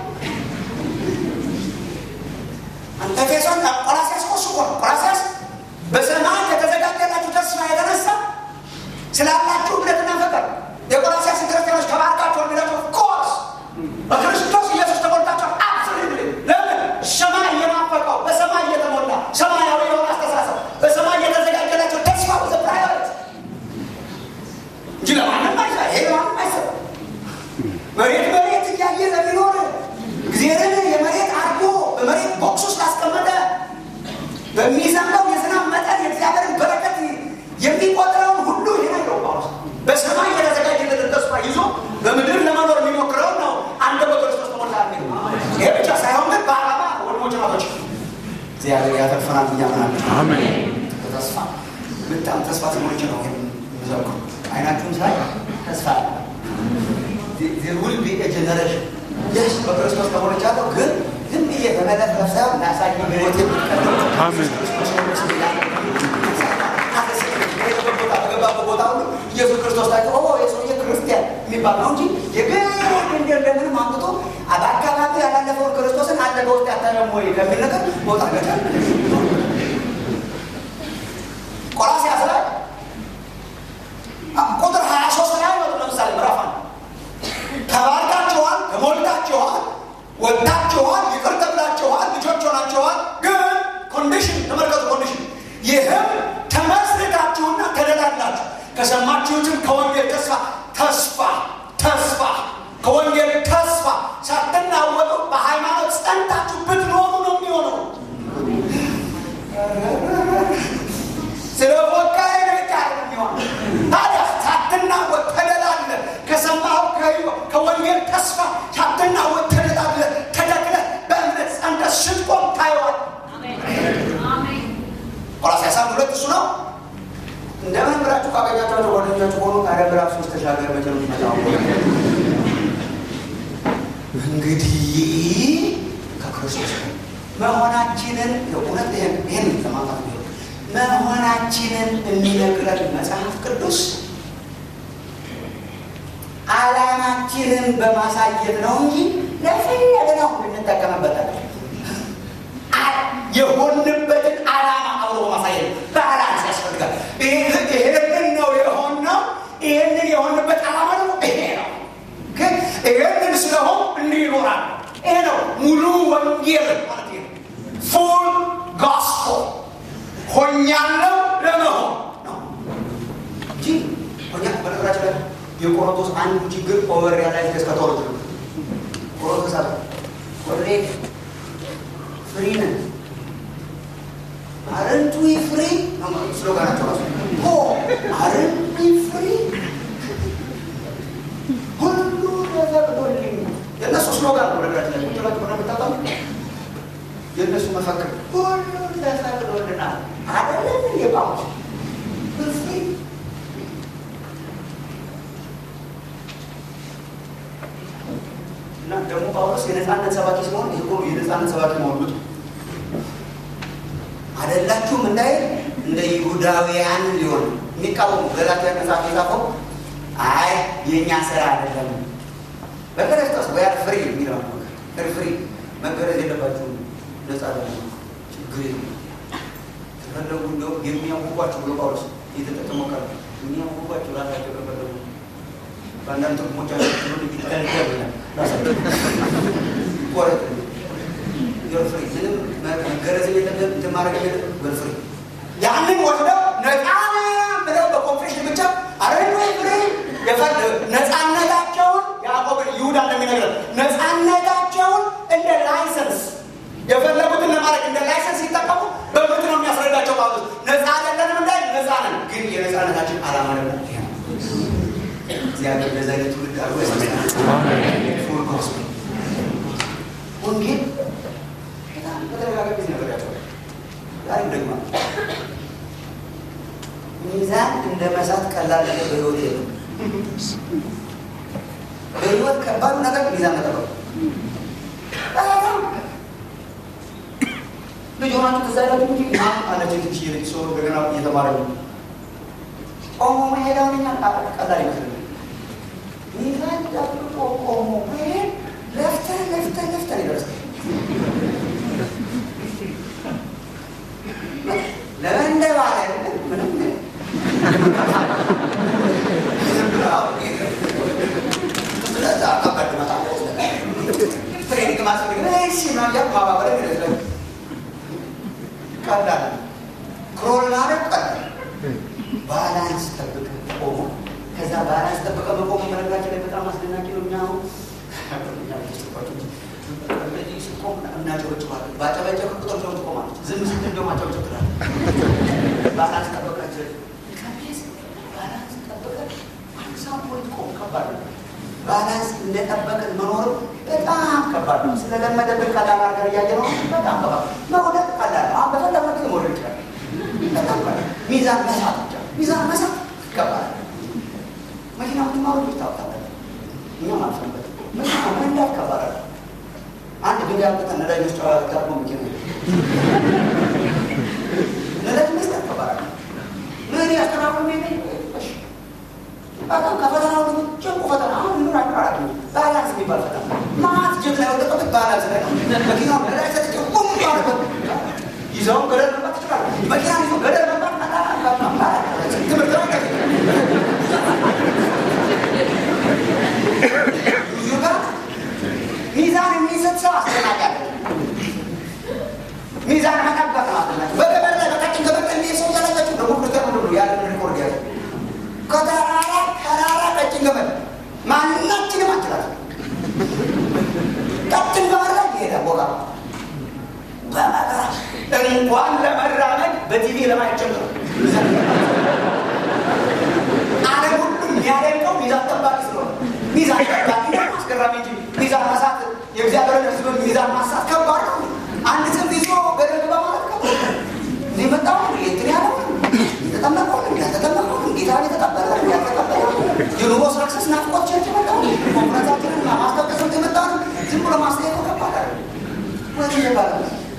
Speaker 2: ኤፌሶን ቆላስይስ እኮ እሱ እኮ ነው። ቆላስይስ በሰማይ ከተዘጋጀላችሁ ተስፋ የተነሳ ስላላችሁ እምነትና ፍቅር የቆላስይስ ክርስቲያኖች ተባርካችሁ የሚላቸው ኮርስ በክርስቶስ እግዚአብሔር ያተርፈናል ብዬ አምናለሁ።
Speaker 3: አሜን።
Speaker 2: ተስፋ በጣም ተስፋ ተሞልቼ ነው ይሄን የምዘምረው። አይናችሁን ሳይ ተስፋ አለ። there will be a generation yes በክርስቶስ ተሞልቻለሁ፣ ግን ዝም ብዬ በመለፍለፍ ሳይሆን ላሳይ በሕይወቴ የሚቀጥለው
Speaker 3: አሜን።
Speaker 2: በገባበት ቦታ ሁሉ ኢየሱስ ክርስቶስ ታይቶ ኦ የሰውዬ ክርስቲያን የሚባል ነው እንጂ የግድ እንደ እንደምንም አምጥቶ በአካባቢ ያላለፈውን ክርስቶስን አለ በውስጥ ያታለም ወይ ከሚል ነገር ቦታ ገጫ ቆላስይስ ላይ ቁጥር 23 ላይ ወጡ ለምሳሌ ምዕራፍ አንድ ተባርካችኋል፣ ተሞልታችኋል፣ ወጥታችኋል፣ ይቅር ተብላችኋል፣ ልጆች ሆናችኋል። ግን ኮንዲሽን ተመልከቱ፣ ኮንዲሽን ይህም ተመስርታችሁና ተደላላችሁ ከሰማችሁትም ከወንጌል ተስፋ ተስፋ ተስፋ ከወንጌል ተስፋ ሳትናወጡ በሃይማኖት ጸንታችሁ ብትኖሩ ነው የሚሆነው። ስለ ወቃይ ብቻ የሚሆን ታዲያ ሳትናወጥ ተደላለ ከሰማው ከወንጌል ተስፋ ሳትናወጥ ተደላለ ተደክለ በእምነት ጸንተ ስትቆም ታየዋል። ቆላስይስ አንድ ሁለት እሱ ነው። እንደምን ብላችሁ ካገኛችኋቸው ጓደኞቻችሁ ሆኑ። ታዲያ ምዕራፍ ሶስት ተሻገር መቼ ነው የሚመጣው? እንግዲህ ከክርስቶስ መሆናችንን እውነት ይህን ይህን ለማጣት ነው መሆናችንን የሚነግረን መጽሐፍ ቅዱስ ዓላማችንን በማሳየት ነው እንጂ ለፈለግነው እንጠቀምበታለን። የሆንበትን ዓላማ አብሮ በማሳየት ባላንስ ያስፈልጋል። ይሄንን ነው የሆነው። ይሄንን የሆንበት ዓላማ ደግሞ ይሄ ነው። ግን ይሄንን ስለሆን እንዲህ ይኖራል። ይሄ ነው ሙሉ ወንጌል ማለት ነው። ፉል ጎስፖል ሆኛለሁ ለመሆን ነው እንጂ ሆኛ በነገራችን ላይ የቆሮንቶስ አንዱ ችግር ኦቨር ሪያላይዝ እስከተወሩት ነው። ቆሮንቶስ አለ ኦልሬዲ ፍሪ ነን አረንቱ ፍሪ ስሎጋናቸው ራሱ ኦ አረንቱ ፍሪ ሁሉ ተፈቅዶልኝ የእነሱ ስሎጋን ነው። ነገራችን ላይ ቁጥራችሁ ሆነ የምታውቃሉ የእነሱ መፈክር ሁሉ ተፈቅዶልናል አይደለም እንዴ ጳውሎስ ፍሪ እና ደግሞ ጳውሎስ የነፃነት ሰባኪ ሲሆን ይህ ሁሉ የነፃነት ሰባኪ መሆን ብጡ አይደላችሁም እንዳይ እንደ ይሁዳውያን ሊሆን የሚቃወሙ ገላትያ መጽሐፍ የጻፈው አይ የእኛ ስራ አይደለም በክርስቶስ ወያር ፍሪ የሚለው ፍሪ ፍሪ መገረዝ የለባችሁም ነፃ ደግሞ ችግር የለም ከፈለጉ እንደው የሚያውቋቸው ብሎ ጳውሎስ የተጠቀመው ቃል የሚያውቋቸው ራሳቸው ከፈለጉ በአንዳንድ ጥቅሞቻቸው ትሆን ይተልተል ራሳቸው ቆረጥ ፍሪ ምንም መገረዝ የለብህም እንትን ማድረግ የለብህም ወልፍሪ ያንን ወስደው ነፃ ብለው በኮንፌሽን ብቻ አረዶ ፍሪ ነፃነታቸውን ያዕቆብን ይሁዳ እንደሚነግረን ነፃነታቸውን እንደ ላይሰንስ የፈለጉትን ለማድረግ እንደ ላይሰንስ ሲጠቀሙ በምት ነው የሚያስረዳቸው ጳውሎስ ነፃ አይደለንም እንዳይ ነፃ ነን ግን የነፃነታችን ዓላማ ደግሞ ይሄ ነው እግዚአብሔር በዛ አይነት ትውልድ አድርጎ ያስመስላል ወንጌል በጣም በተደጋጋሚ ጊዜ ነገር ያቸው ዛሬም ደግሞ ሚዛን እንደ መሳት ቀላል ነገር በህይወት የለም። በህይወት ከባዱ ነገር ሚዛን መጠበቅ ልጅ ሆናችሁ ትዝ አይላችሁ እንጂ ና አለች ትንሽ ልጅ ሰው እንደገና እየተማረ ነው ቆሞ መሄዳውን እኛ ቀላል ይመስል ሚዛን ጠብቆ ቆሞ መሄድ ለፍተን ለፍተን ለፍተን ይደርሳል። ለመንደባለል ምንም ስለዛ ከባድ መጣ ትሬኒንግ ማስፈልግ እሺ ማያ ማባበረ ይመስላል ቀላል ክሮል ማድረግ ቀላል ባላንስ ጠብቀ ቆሞ ከዛ ባላንስ ጠብቀ መቆሙ በነገራችን ላይ በጣም አስደናቂ ነው። እኛ እንደዚህ ስትቆም እናጨበጭባለን። ባጨበጨብ ቁጥር ሰው ትቆማለች። ዝም ስትል ደግሞ አጨበጭብ ትላለች። ባላንስ ጠበቃቸው ከቤት ባላንስ ጠበቀ አንሳም ወይ ትቆም ከባድ ነው። ባላንስ እንደጠበቅን መኖር በጣም ከባድ ነው። ስለለመደብን ቀላል አድርገን እያየ ነው። በጣም ከባድ መውደቅ ቀላል ነው። ሚዛን መሳት ብቻ ሚዛን መሳት ይገባል። መኪና ምትማሩ ታውቃለህ። እኛ ማልፈበት መኪና መንዳት ከባድ ነው። አንድ ድንጋይ አምጥተን ነዳጅ ውስጥ ጋርቦ መኪና ነዳጅ መስጠት ከባድ ነው። ምን ያስተናግሩ ሚ በጣም ከፈተና ሁሉ ጭንቁ ፈተና አሁን ምን አቀራራቢ ባላንስ የሚባል ፈተና ማት ጀግና የወደቀበት ባላንስ ላይ ነው። መኪናው ነዳጅ ሰጥቼ ቁም ባለበት ይዘው ገደል መግባት ይችላል። መኪና ይዘው ገደል መግባት ትምህርት ሚዛን የሚሰጥ ሰው አስደናቂ አለ። ሚዛን መጠበቅ ማለት ነው። በገበር ላይ በቀጭን ገበር ላይ የሚሄድ ሰው ያላቸው ደግሞ ክርስቲያን ሁሉ ያለን ሪኮርድ ያለ ከተራራ ተራራ ቀጭን ገመድ ማናችንም አንችላት። ቀጭን ገመድ ላይ ይሄዳል ቦታ በመከራ እንኳን ለመራመድ በቲቪ ለማየት ጭምር ዓለም ሁሉ የሚያደንቀው ሚዛን ጠባቂ ስለሆነ ሚዛን ጠባቂ ደግሞ አስገራሚ እንጂ ሚዛን ማሳት የእግዚአብሔር ሕዝብ ሚዛን ማሳት ከባድ ነው። አንድ ጽንፍ ይዞ ገደል ግባ ማለት ከባድ ነው። እኔ መጣሁ የትን ያለው የተጠመቀው ያልተጠመቀው ጌታን የተቀበለ ያልተቀበለ የኑሮ ሳክሰስ ናፍቆቻችን መጣ ኮንፈረንሳችንን ማስታወቂያ ስንት የመጣ ነው። ዝም ብሎ ማስጠየቀው ከባድ አለ ወይ ይባላል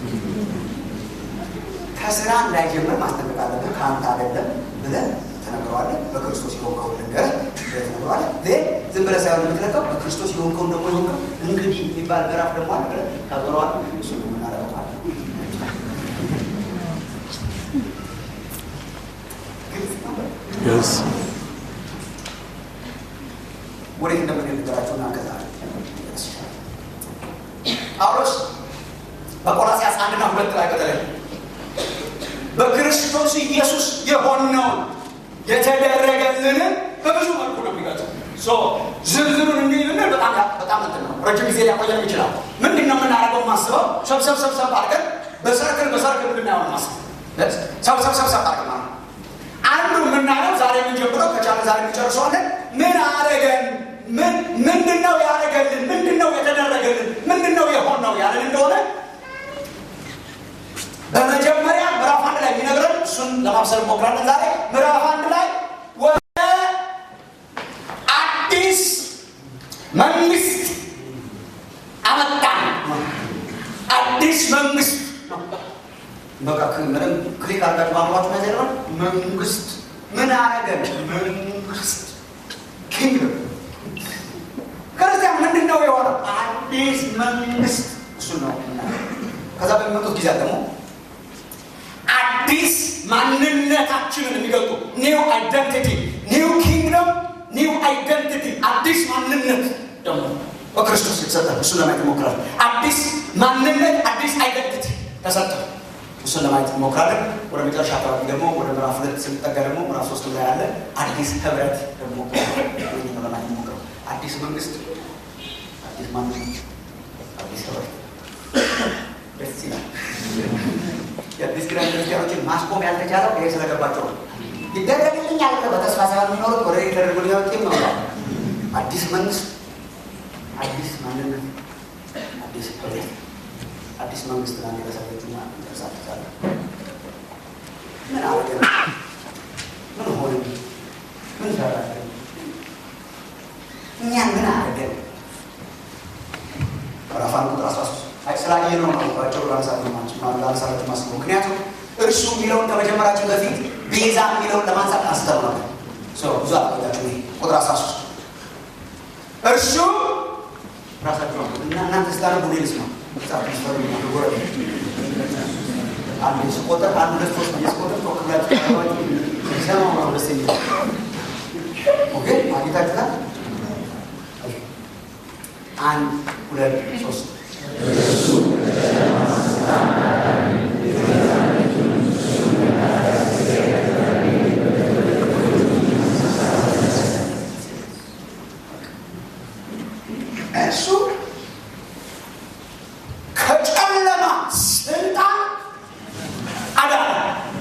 Speaker 2: ከስራ እንዳይጀምር ማስጠንቀቅ አለብህ። ከአንተ አይደለም ብለህ ተነግረዋለህ። በክርስቶስ የሆንከውን ልንገርህ ብለህ ተነግረዋለህ። ግን ዝም ብለህ ሳይሆን የምትለቀው በክርስቶስ የሆንከውን ደግሞ የሆንከው እንግዲህ የሚባል ምዕራፍ ደግሞ አለ ብለህ ታዞረዋለህ። እሱ ነው የምናደርገው ማለት ነው።
Speaker 3: Yes.
Speaker 2: ወዴት እንደምንሄድ ንገራቸውና ከዛ ጳውሎስ በቆላስይስ አንድና ሁለት ላይ በተለይ በክርስቶስ ኢየሱስ የሆነውን የተደረገልንን በብዙ መልኩ ነው የሚገልጸው። ዝርዝሩን እንዲህ ብንል በጣም በጣም እንትን ነው፣ ረጅም ጊዜ ሊያቆየን ይችላል። ምንድን ነው የምናደርገው? ማስበው ሰብሰብ ሰብሰብ አድርገን በሰርክል በሰርክል እንድናየው ነው ማስበው። ሰብሰብ ሰብሰብ አድርገን ማለት ነው። አንዱ የምናየው ዛሬ የምንጀምረው ከቻለ ዛሬ እንጨርሰዋለን። ምን አረገን? ምንድን ነው ያደረገልን? ምንድን ነው የተደረገልን? ምንድን ነው የሆነው ያለን እንደሆነ በመጀመሪያ ምዕራፍ አንድ ላይ የሚነግረን እሱን ለማብሰል ሞክራለን። ዛሬ ምዕራፍ አንድ ላይ ወደ አዲስ መንግስት አመጣን። አዲስ መንግስት በቃ ምንም ክሊክ አርጋችሁ ማምሯችሁ ነገር ነው። መንግስት ምን አረገን? መንግስት ኪንግደም ክርስቲያን ምንድን ነው የሆነው? አዲስ መንግስት እሱን ነው። ከዛ በሚመጡት ጊዜ ደግሞ አዲስ ማንነታችንን የሚገልጡ ኒው አይደንቲቲ ኒው ኪንግደም ኒው አይደንቲቲ አዲስ ማንነት ደግሞ በክርስቶስ የተሰጠ እሱን ለማየት እንሞክራለን። አዲስ ማንነት አዲስ አይደንቲቲ ተሰጠ። እሱን ለማየት እንሞክራለን። ወደ መጨረሻ አካባቢ ደግሞ ወደ ምዕራፍ ሁለት ስንጠጋ ደግሞ ምዕራፍ ሶስት ላይ ያለ አዲስ ህብረት ደግሞ ነው ለማየት እንሞክረው። አዲስ መንግስት፣ አዲስ ማንነት፣ አዲስ ህብረት ደስ ይላል። የአዲስ ኪዳን ክርስቲያኖችን ማስቆም ያልተቻለው ይሄ ስለገባቸው ነው። ይደረግልኛል ብለው በተስፋ ሳይሆን የሚኖሩት ወደ ተደርጎ ሊያወጥ ነው። አዲስ መንግስት፣ አዲስ ማንነት፣ አዲስ ህብረት፣ አዲስ መንግስት ና የተሰለችና ተሳትዛለ ምን አወደ ምን ሆነ ምን ሰራለ እኛን ምን አደረገን? ምዕራፍ አንድ ቁጥር አስራ ሶስት ስላየ ነው ባቸው ላንሳለት ማስበው ምክንያቱም እርሱ የሚለውን ከመጀመራችን በፊት ቤዛ የሚለውን ለማንሳት አንስተው ነበር። ብዙ አላቆያችሁ። ቁጥር አስራ ሶስት እርሱ ራሳቸው እና እናንተ ስታነቡ እኔ ልስማ አንድ ስቆጥር አንድ ሁለት ሶስት ስቆጥር ተወክላችሁ ሰማው ነው ደስ የሚል ኦኬ አጌታችሁታል። አንድ ሁለት ሶስት እሱ ከጨለማ ስልጣን አዳነ።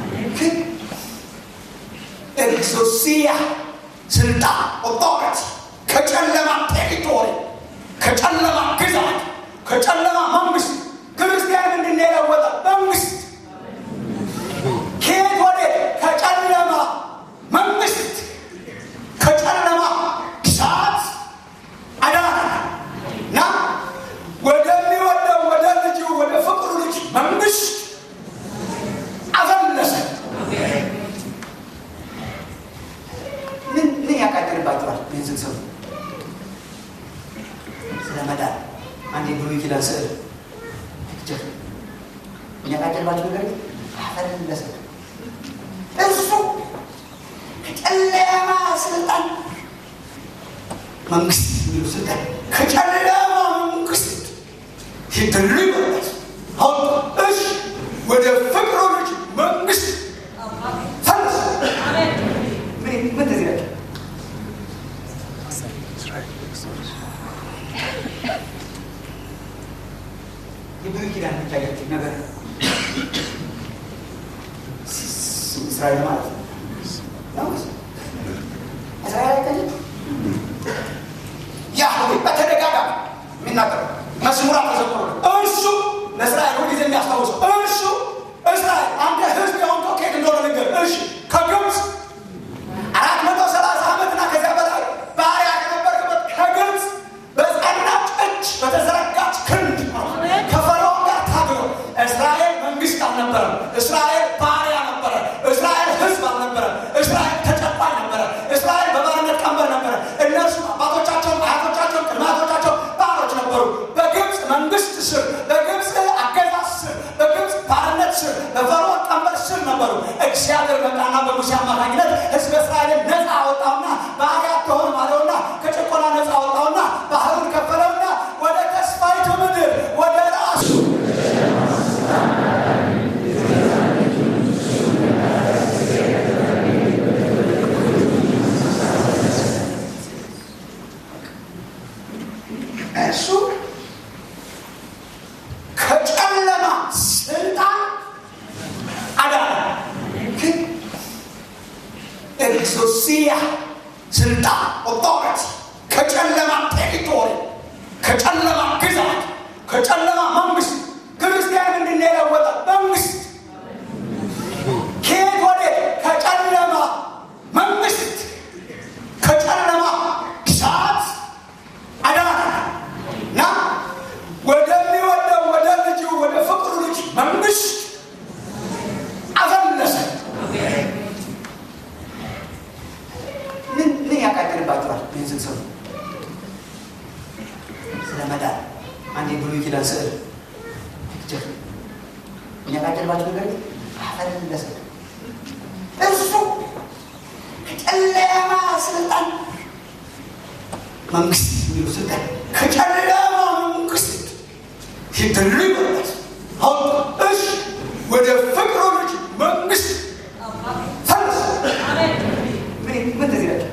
Speaker 2: ኤግዞሲያ ስልጣን ኦቶሪቲ ከጨለማ ቴሪቶሪ ከጨለማ ግዛት ከጨለማ መንግስት ክርስቲያን ምንድን የለወጠ መንግስት ከየት ወደ ከጨለማ አንድ የብሉይ ኪዳን ስዕል ፒክቸር የሚያቃጭልባቸው ነገር አፈለሰ እሱ ከጨለማ ስልጣን መንግስት የሚሉ ስልጣን ከጨለማ መንግስት ሲድሉ ይበላል። አሁን እሺ ወደ ፍቅሩ ልጅ መንግስት ፈለስ ምን ምን ትዝ ይላል? የብሉይ ኪዳን የሚታያቸው ነገር እስራኤል ማለት ነው። እስራኤል አይታየም። ያህዌ በተደጋጋሚ የሚናገረው መዝሙራት ተዘምሮ እርሱ ለእስራኤል ሁልጊዜ የሚያስታውሰው እርሱ እስራኤል አንተ ህዝብ የሆንከው ከየት እንደሆነ ነገር እሺ ከግብፅ አራት መቶ ሰላሳ ዓመትና ከዚያ በላይ ባሪያ ከነበርክበት ከግብፅ በጸናች እጅ በተዘረጋች ክንድ ከፈርዖን ጋር ታግሎ እስራኤል መንግስት አልነበረም። እስራኤል ባሪያ ነበረ። እስራኤል ህዝብ አልነበረም። እስራኤል ተጨቋኝ ነበረ። እስራኤል በባርነት ቀንበር ነበረ። እነርሱ አባቶቻቸውን፣ አያቶቻቸውን፣ ቅድመ አያቶቻቸው ባሮች ነበሩ። በግብፅ መንግስት ስር፣ በግብፅ አገዛዝ ስር፣ በግብፅ ባርነት ስር፣ በፈርዖን ቀንበር ስር ነበሩ። እግዚአብሔር መጣና በሙሴ አማካኝነት ህዝብ እስራኤልን ነፃ አወጣውና ባሪያ አትሆንም አለውና ከጭቆና ነፃ አወጣውና ባህሩን ከፈለውና ወደ ተስፋይቱ ምድር ወደ ራሱ እሱ ከጨለማ ስልጣን አዳነ። ግን ኤግዞሲያ ስልጣን ኦቶሪቲ ከጨለማ ቴሪቶሪ ከጨለማ ግዛት ከጨለማ መንግስት ክርስቲያን እንድንለወጠ መንግስት ከየት ወዴት? ከጨለማ መንግስት ከጨለማ ግዛት አዳነ እና ወደሚወደው ወደ ልጁ ወደ ፍቅሩ ልጅ መንግስት አፈለሰ። ምን ምን ያቃጥልባቸዋል? ይህን ስትሰሙ ስለ መዳን አንድ የብሉይ ኪዳን ስዕል ፒክቸር የሚያቃጥልባቸው ነገር አፈለሰ። እሱ ከጨለማ ስልጣን መንግስት የሚሉ ስልጣን ከጨለማ መንግስት ሲድሉ ይበላል። አሁን እሺ ወደ ፍቅሩ ልጅ መንግስት ፈለስ ምን ምን ትዝ ይላል?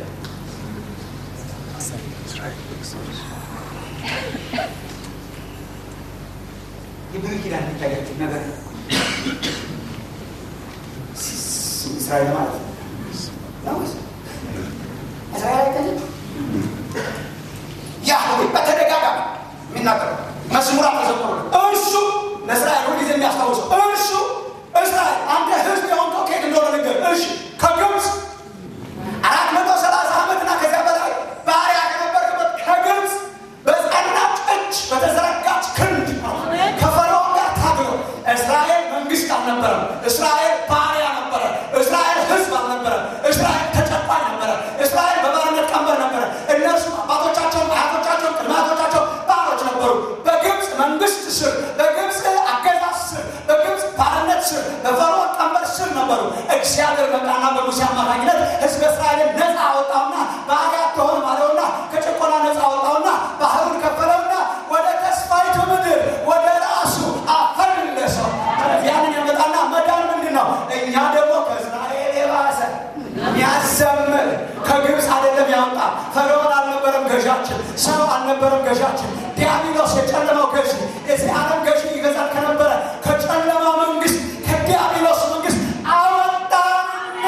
Speaker 2: የብሉይ ኪዳን የሚታያቸው ነገር እስራኤል ማለት ነው። እስራኤል አይታየም። ያህዌ በተደጋጋሚ የሚናገረው መዝሙራት ተዘምሮ እርሱ ለእስራኤል ሁልጊዜ የሚያስታውሰው እርሱ እስራኤል አንተ ህዝብ የሆንከው ከየት እንደሆነ ነገር እሺ ከግብፅ አራት መቶ ሰላሳ ዓመትና ከዚያ በላይ ባሪያ ከነበርክበት ከግብፅ በጸናች እጅ በተዘረጋች ክንድ ከፈርዖን ጋር ታግሎ እስራኤል መንግስት አልነበረም። እስራኤል ባሪያ ነበረ። እስራኤል ህዝብ አልነበረም። እስራኤል ተጨቋኝ ነበረ። እስራኤል በባርነት ቀንበር ነበረ። እነርሱ አባቶቻቸውን፣ አያቶቻቸውን፣ ቅድመ አያቶቻቸው ባሮች ነበሩ። በግብፅ መንግስት ስር፣ በግብፅ አገዛዝ ስር፣ በግብፅ ባርነት ስር፣ በፈርዖን ቀንበር ስር ነበሩ። እግዚአብሔር መጣና በሙሴ አማካኝነት ህዝብ እስራኤልን ነፃ አወጣውና ባሪያ አትሆንም አለውና ከጭቆና ነፃ አወጣውና ባህሩን ከፈለውና ወደ ተስፋይቱ ምድር ወደ ራሱ አፈለሰው። ያንን ያመጣና መዳን ምንድን ነው? እኛ ደግሞ ከእስራኤል የባሰ የሚያዘምር ከግብፅ አይደለም ያወጣ። ፈርዖን አልነበረም ገዣችን፣ ሰው አልነበረም ገዣችን። ዲያብሎስ የጨለማው ገዥ የዚህ ዓለም ገዥ ይገዛል ከነበረ ከጨለማ መንግስት ከዲያብሎስ መንግስት አወጣና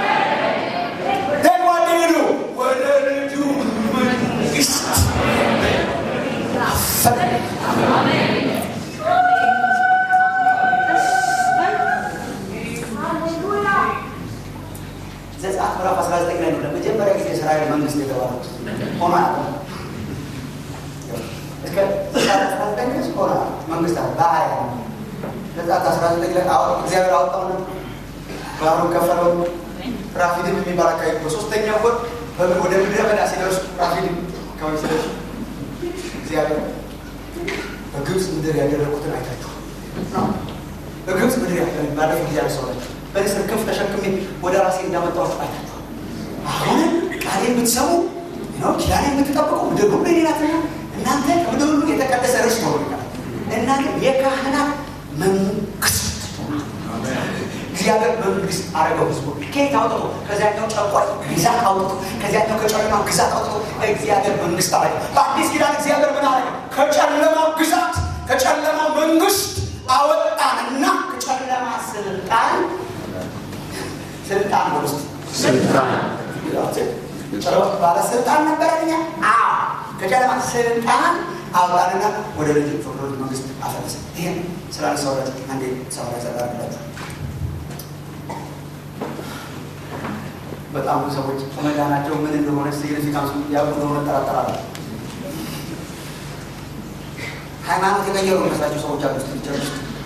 Speaker 2: ደግሞ ሊሉ ወደ ልጁ መንግስት አፈለ ዘጸአት ምዕራፍ 19 ላይ ነው ለመጀመሪያ ጊዜ እስራኤል መንግስት የተባሉት ሆኖ አያውቅም። እስከ ዘጸአት 19 ድረስ ሆኖ መንግስት አለ በአያ ዘጸአት 19 ላይ አዎ እግዚአብሔር አወጣው ነው ባህሩን ከፈለው። ራፊድም የሚባል አካባቢ በሶስተኛው ወር ወደ ምድረ በዳ ሲደርሱ ራፊድም አካባቢ ሲደርሱ እግዚአብሔር በግብፅ ምድር ያደረጉትን አይታችሁ በግብፅ ምድር ባለፈው ጊዜ ያሰዋቸው በንስር ክንፍ ተሸክሜ ወደ ራሴ እንዳመጣኋችሁ አይታችኋል። አሁን ቃሌ የምትሰሙ ነው ኪዳኔ የምትጠብቁ ምድር ሁሉ የኔ ናትና እናንተ ከምድር ሁሉ የተቀደሰ ርስት ሆኖልኛል። እናንተ የካህናት መንግስት እግዚአብሔር መንግስት አረገው ህዝቡ ከየት አውጥቶ ከዚያኛው ጨቋኝ ግዛት አውጥቶ ከዚያኛው ከጨለማው ግዛት አውጥቶ እግዚአብሔር መንግስት አረገ። በአዲስ ኪዳን እግዚአብሔር ምን አረገ? ከጨለማው ግዛት ከጨለማው መንግስት አወጣንና ከጨለማ ስልጣን ስልጣን ውስጥ
Speaker 3: ስልጣን
Speaker 2: ባለስልጣን ነበረኛ ከጨለማ ስልጣን አውጣንና ወደ ልጅ ፍቅሮ መንግስት አፈለሰ። ይህን ስላነሳሁላችሁ አንዴ ሰው ላይ ዘጋርላችሁ በጣም ብዙ ሰዎች መዳናቸው ምን እንደሆነ ሲግኒፊካንሱ ያውቁ እንደሆነ ጠራጠራለሁ። ሃይማኖት የቀየሩ መስላቸው ሰዎች አሉ። ስ ቸርች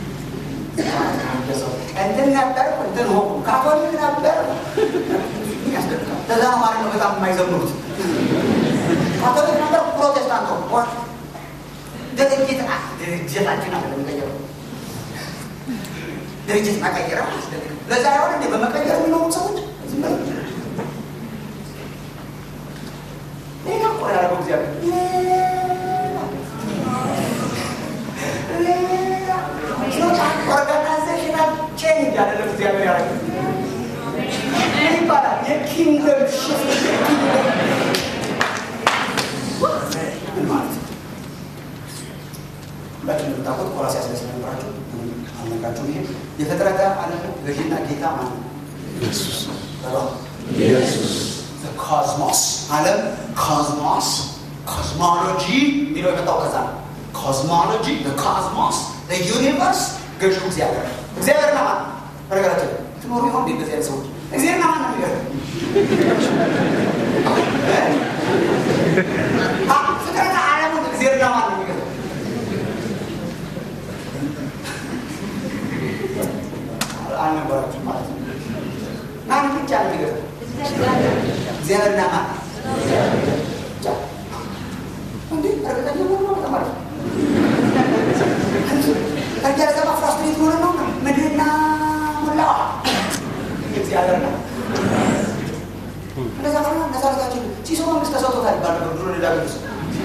Speaker 2: ውስጥ እንትን ነበር እንትን ሆ ካቶሊክ ነበር ያስደርጋል። ለዛ ነው ማለት ነው በጣም የማይዘምሩት ካቶሊክ ነበር ፕሮቴስታንት ሆ ድርጅት ድርጅታችን አለ የሚቀየረው ድርጅት መቀየር አያስደርግም። ለዛ ይሆን እንዴ በመቀየር የሚኖሩት ሰዎች ዝም በሉ ሌላ እኮ ነው ያደረገው እግዚአብሔር ሌላ ኦርጋናይዜሽናል ቼንጅ ያደረግ እግዚአብሔር ያደረገ ምን ይባላል? የኪንግደም ሽፍት ምን ማለት ነው? ሁላችን የምታውቁት ቆላስይስ ላይ ስለነበራችሁ አልነግራችሁም። ይሄ የፍጥረተ ዓለም ገዢና ጌታ ማለት ነው።
Speaker 3: ኢየሱስ
Speaker 2: ኮዝሞስ ዓለም ኮዝሞስ ኮዝሞሎጂ የሚለው የመጣው ከዛ ነው። ኮዝሞሎጂ ኮዝሞስ ዩኒቨርስ ገዢው እግዚአብሔር ነው። እግዚአብሔር ነው ማለት በነገራችን ላይ ትኖሩ ይሆን እንዴ? እንደዚህ አይነት ሰዎች እግዚአብሔር ነው ማለት ነው የሚገርም አ ፍጥረተ ዓለሙን እግዚአብሔር ነው ማለት ነው የሚገርም አልነበራችሁም ማለት ነው። ማን ብቻ ነው የሚገርም እግዚአብሔርና ማን ብቻ እንዴ? እርግጠኛ ሆኖ ነው ማለት ነው። ከዚያ ዘባ ፍራስትሬት ሆነ ነው ምድርና ሞላዋ እግዚአብሔር ነው። እንደዛ ከሆነ እነዛ ልታችን ሲሶ መንግስት ተሰጥቶታል ይባል ነበር ድሮ ሌላ ቅዱስ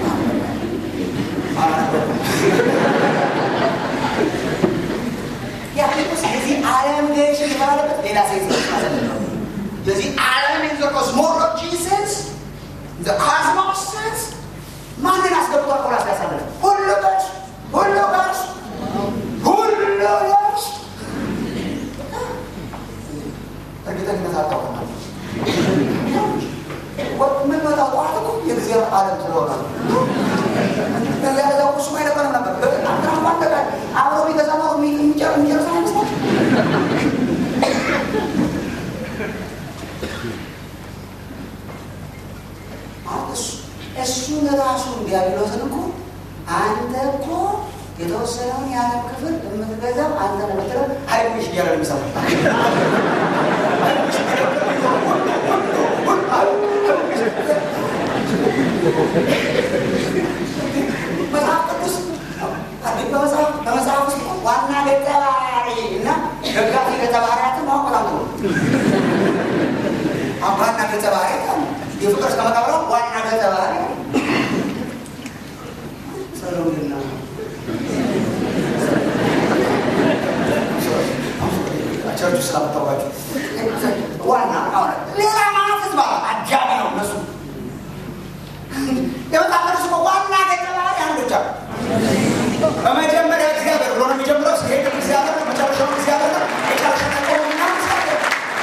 Speaker 2: ያፊቁስ የዚህ ዓለም ገዥ የተባለበት ሌላ ሴት ማለት ነው። የዚህ ዓለም ኢን ዘ ኮስሞሎጂ ሴንስ ዘ ኮስሞስ ሴንስ ማንን አስገብቷል? ቆላስ ያሳለ ሁሉ ገዥ ሁሉ ገዥ ሁሉ ገዥ እርግጠኝነት አታውቅም። ምን መጣው ጠዋት እኮ የእግዚአብሔር ዓለም ስለሆነ ነው። ከዚያ ለዛ እሱ አይነበረም ነበር አንተና እንኳን ተጋ አብሮ ቢገዛ ነው የሚጨርስ አይመስላል እሱን ራሱን ዲያብሎስን እኮ አንተ እኮ የተወሰነውን የዓለም ክፍል የምትገዛው አንተ ነው የምትለው ሀይልሽ እያለ ነው የሚሰማው። መጽሐፍ ቅዱስ በመጽሐፍ በመጽሐፍ ውስጥ ዋና ገጸ ባህሪ እና ደጋፊ ገጸ ባህሪያትን ማወቅ በጣም ጥሩ ነው። አሁን ዋና ገጸ ባህሪያት አሉ። የፍቅር እስከ መቃብር ዋና ገጸ ባህሪ አሉ። ሰሎሜና ቸርች ውስጥ አመጣኋቸው። ዋና አሁን ሌላ ማለት ህዝብ አለ። አጃቢ ነው እነሱ የመጽሐፍ ቅዱስ እኮ ዋና ገጸ ባህሪ አንድ ብቻ ነው። በመጀመሪያ እግዚአብሔር ብሎ ነው የሚጀምረው። ሲሄድ እግዚአብሔር ነው፣ መጨረሻውን እግዚአብሔር ነው። የጨረሻ ቆምና እግዚአብሔር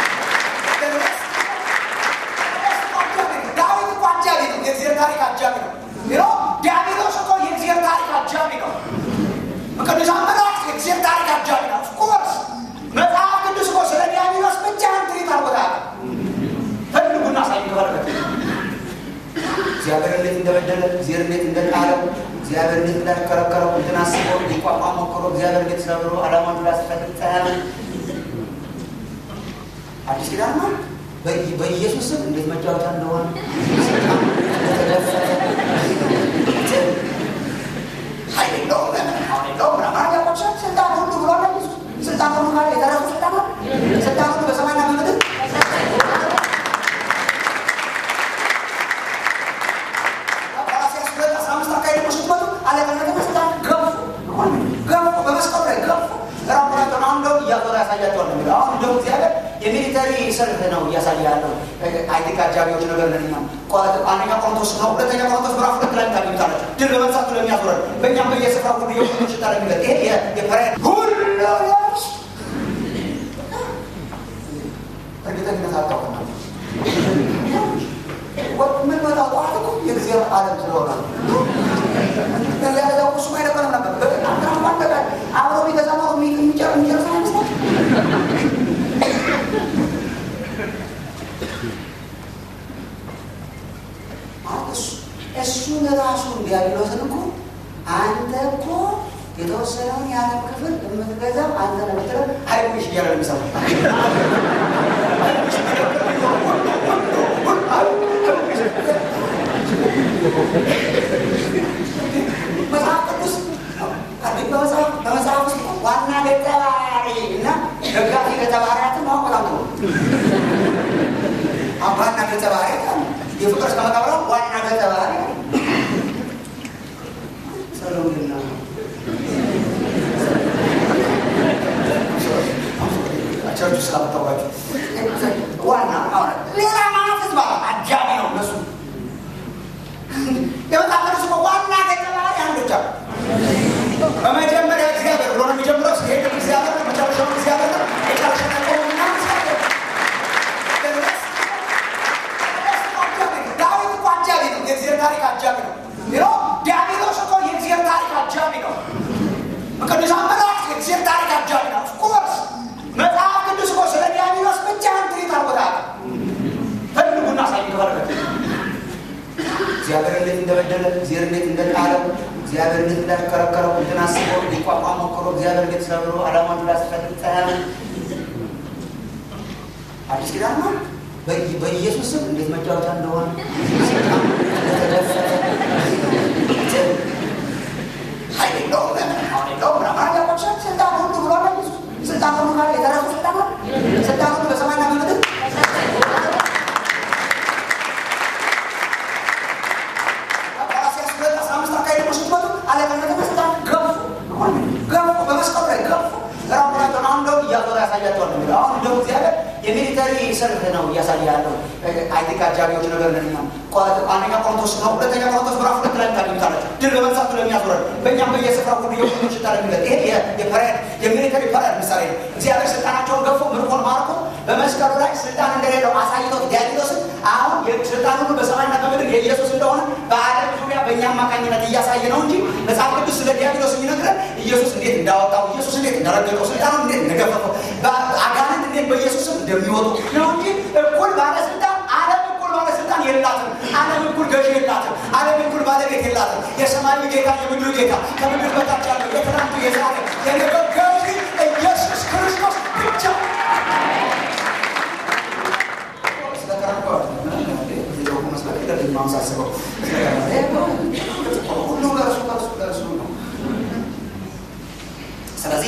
Speaker 2: ዳዊት እኮ አጃቢ ነው። የእግዚአብሔር ታሪክ አጃቢ ነው። ይኸው ዲያብሎስ እኮ የእግዚአብሔር ታሪክ አጃቢ ነው። ቅዱሳን መላእክት የእግዚአብሔር ታሪክ አጃቢ ነው። ኦፍኮርስ መጽሐፍ ቅዱስ እኮ ስለ ዲያብሎስ ብቻ ትሪት አርጎታል። ፈልጉና ሳይ ተባለበት እግዚአብሔር እንዴት እንደበደለ እግዚአብሔር እንዴት እንደጣለው እግዚአብሔር እንዴት እንዳሽከረከረው እንትን አስበው ሊቋቋም ሞክሮ እግዚአብሔር እንዴት ሰብሮ ዓላማውን እንዳስፈልግ አዲስ ኪዳን ነው። በኢየሱስ ስም እንዴት መጫወቻ እንደሆነ እንደተደፈረ ኃይል እንደሆነ ስልጣን ሁሉ በሰማይና በምድር ቆላስይስ ሁለት አስራ አምስት አካባቢ ደግሞ ስትመጡ አለቅነትና ስልጣን ገፉ ገፉ በመስቀሉ ላይ ገፉ ራቁታቸውን አሁን እንደውም እያዞረ ያሳያቸዋል ነው የሚለው አሁን እንደውም እግዚአብሔር የሚሊተሪ ሰልፍ ነው እያሳየ ያለው አይቲክ አጃቢዎች ነገር ለኛ አንደኛ ቆሮንቶስ ነው ሁለተኛ ቆሮንቶስ ምዕራፍ ሁለት ላይ ታገኙታላችሁ ድል በመንሳቱ ለሚያዞረን በእኛም በየስፍራ ሁሉ የሁሉ ሽታ ለሚለት ይሄ የፐሬድ ሁሉ ያስ እርግጠኝነት አታውቅና ምን መጣው ጠዋት እኮ የእግዚአብሔር ዓለም ስለሆነ ያለዛው እሱ አይነበረም ነበር አብሮ ቢገዛ ነው የሚጨርስ አይመስላል እሱን ራሱን ዲያብሎስን እኮ አንተ እኮ የተወሰነውን የዓለም ክፍል የምትገዛው አንተ ነው የምትለው ሀይሽ እያለ የሚሰማ መጽሐፍ ቅዱስ በመጽሐፍ ውስጥ ዋና ገጸ ባህሪ እና ደጋፊ ገጸ ባህሪያትን ማወቅ በጣም ጥሩ ዋና ገጸ ባህሪያት የፍቅር እስከ መቃብር ዋና ገጸ ባህሪ ሰሎምና ቸርቹ ስላመጣባቸው ዋና ሌላ ማለት ህዝብ አጃቢ ነው እነሱ የመጣመር ስ ዋና ገጸ ባህሪ አንዶቻ በመጀመሪያ እግዚአብሔር ብሎ ነው የሚጀምረው ሲሄድ እግዚአብሔር መጨረሻው እግዚአብሔር የጨረሻ ቆሙና ዳዊት እኮ አጃቢ ነው የእግዚአብሔር ታሪክ አጃቢ ነው ይሮ ዲያብሎስ እኮ የእግዚአብሔር ታሪክ አጃቢ ነው ቅዱሳን መላእክት የእግዚአብሔር ታሪክ አጃቢ ነው ኦፍኮርስ መጽሐፍ ቅዱስ እኮ ስለ ዲያብሎስ ብቻ ትሪት አርጎታል ፈልጉና ሳይ ከፈለገ እግዚአብሔር እንዴት እንደበደለ እግዚአብሔር እንዴት እንደጣለው እግዚአብሔር እንዴት እንዳሽከረከረው እንትን አስቦ ሊቋቋም ሞክሮ እግዚአብሔር እንዴት ሰብሮ አላማን እንዳስፈልግ ጸያለ አዲስ ኪዳን ነው በኢየሱስ ስም እንዴት መጫወቻ እንደሆነ እንደተደፈረ ኃይል የለውም አሁን የለውም ምናምን ያቆቻ ስልጣን ሁሉ ብሎ ስልጣን ሁሉ ካለ የተረፉ ስልጣን ስልጣን ሁሉ በሰማይና በምድር ቆላስይስ ሁለት አስራ አምስት አካባቢ ደግሞ ስትመጡ አለቅነትና ስልጣን ገፉ ገፉ በመስቀሉ ላይ ገፉ ራቁታቸውን አሁን እንደውም እያዞረ ያሳያቸዋል ነው የሚለው አሁን እንደውም እግዚአብሔር የሚሊተሪ ሰልፍ ነው እያሳየ ያለው አይቲክ አጃቢዎች ነገር ለኛ አንደኛ ቆሮንቶስ ነው ሁለተኛ ቆሮንቶስ ምዕራፍ ሁለት ላይ ታገኙታላችሁ ድል በመንሳቱ ለሚያዞረን በእኛም በየስፍራ ሁሉ የሁሉ ሽታ ለሚለት ይሄ የፐሬድ የሚሊተሪ ፐሬድ ምሳሌ ነው እግዚአብሔር ስልጣናቸውን ገፎ ምርኮን ማርኮ በመስቀሉ ላይ ስልጣን እንደሌለው አሳይቶት ዲያብሎስን አሁን ስልጣን ሁሉ በሰማይና በምድር የኢየሱስ እንደሆነ በዓለም ዙሪያ በእኛ አማካኝነት እያሳየ ነው እንጂ መጽሐፍ ቅዱስ ስለ ዲያብሎስ የሚነግረን ኢየሱስ እንዴት እንዳወጣው ኢየሱስ እንዴት እንደረገጠው ስልጣኑ እንዴት እንደገፈፈው አጋንንት እንዴት በኢየሱስም እንደሚወጡ ነው እንጂ እኩል ባለስልጣን ዓለም እኩል ባለስልጣን የላትም። ዓለም እኩል ገዢ የላትም። ዓለም እኩል ባለቤት የላትም። የሰማዩ ጌታ የምድሩ ጌታ ከምድር በታች ያለው የትናንቱ የዛሬ የነገው ገዢ ኢየሱስ ክርስቶስ ብቻ ማመሳሰበው ሁሉ ለእርሱ ለእርሱ ለእርሱ ነው። ስለዚህ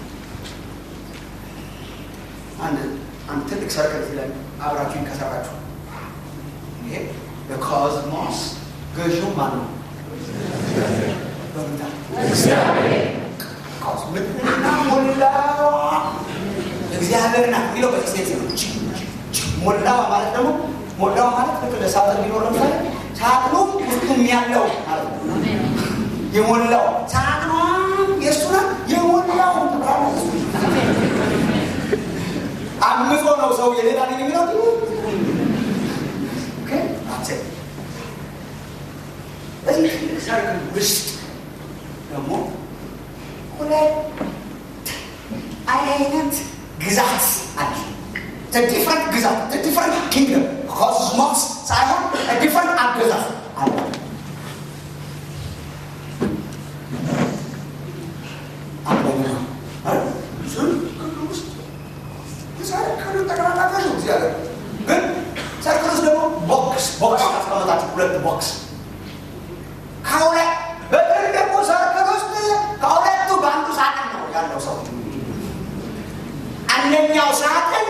Speaker 2: አንድ አንድ ትልቅ ሰርክል እዚህ ላይ አብራችሁን ከሰራችሁ ይሄ በኮዝሞስ ገዢው ማን ነው? በምታ ምድርና ሞላዋ እግዚአብሔር ናት የሚለው በዚህ ሴት ነው። ሞላዋ ማለት ደግሞ ሞላዋ ማለት ልክ ለሳጥን ቢኖር ለምሳሌ ሳጥኑም ውስጡም ያለው ማለት ነው። የሞላው ሳጥኗም የእሱ ናት። የሞላው አምጾ ነው ሰው የሌላ ነኝ የሚለው በዚህ ትልቅ ሰርክል ውስጥ ደግሞ ሁለት አይነት ግዛት አለ። ዲፍረንት ግዛት ዲፍረንት ኪንግደም ኮስሞስ ሳይሆን ዲፍረንት አገዛዝ አለ። አንደኛ ሰርክሉ ጠቅላላ ገዥ እግዚአብሔር ግን ሰርክል ውስጥ ደግሞ ቦክስ ቦክስ አስቀመጣችሁ ሁለት ቦክስ ከሁለት በትልቁ ሰርክል ውስጥ ከሁለቱ በአንዱ ሳጥን ነው ያለው ሰው አንደኛው ሳጥን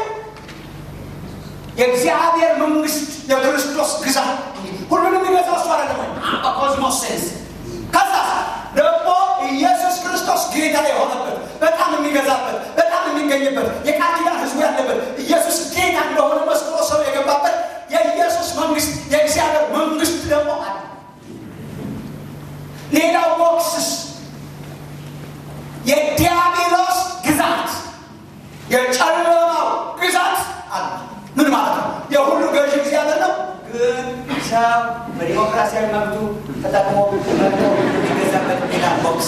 Speaker 2: የእግዚአብሔር መንግስት የክርስቶስ ግዛት ሁሉንም የሚገዛው እሱ አይደለም ወይ? በኮዝሞስ ሴንስ ከዛ ደግሞ ኢየሱስ ክርስቶስ ጌታ የሆነበት በጣም የሚገዛበት በጣም የሚገኝበት የቃል ኪዳን ህዝቡ ያለበት ኢየሱስ ጌታ እንደሆነ መስክሮ ሰው የገባበት የኢየሱስ መንግስት የእግዚአብሔር መንግስት ደግሞ አለ። ሌላው ቦክስስ የዲያብሎስ ግዛት የጨለማው ግዛት አለ። ምን ማለት ነው? የሁሉ ገዥ እግዚአብሔር ነው። ግን ሰው በዲሞክራሲያዊ መብቱ ተጠቅሞ መብቶ የሚገዛበት ሌላ ቦክስ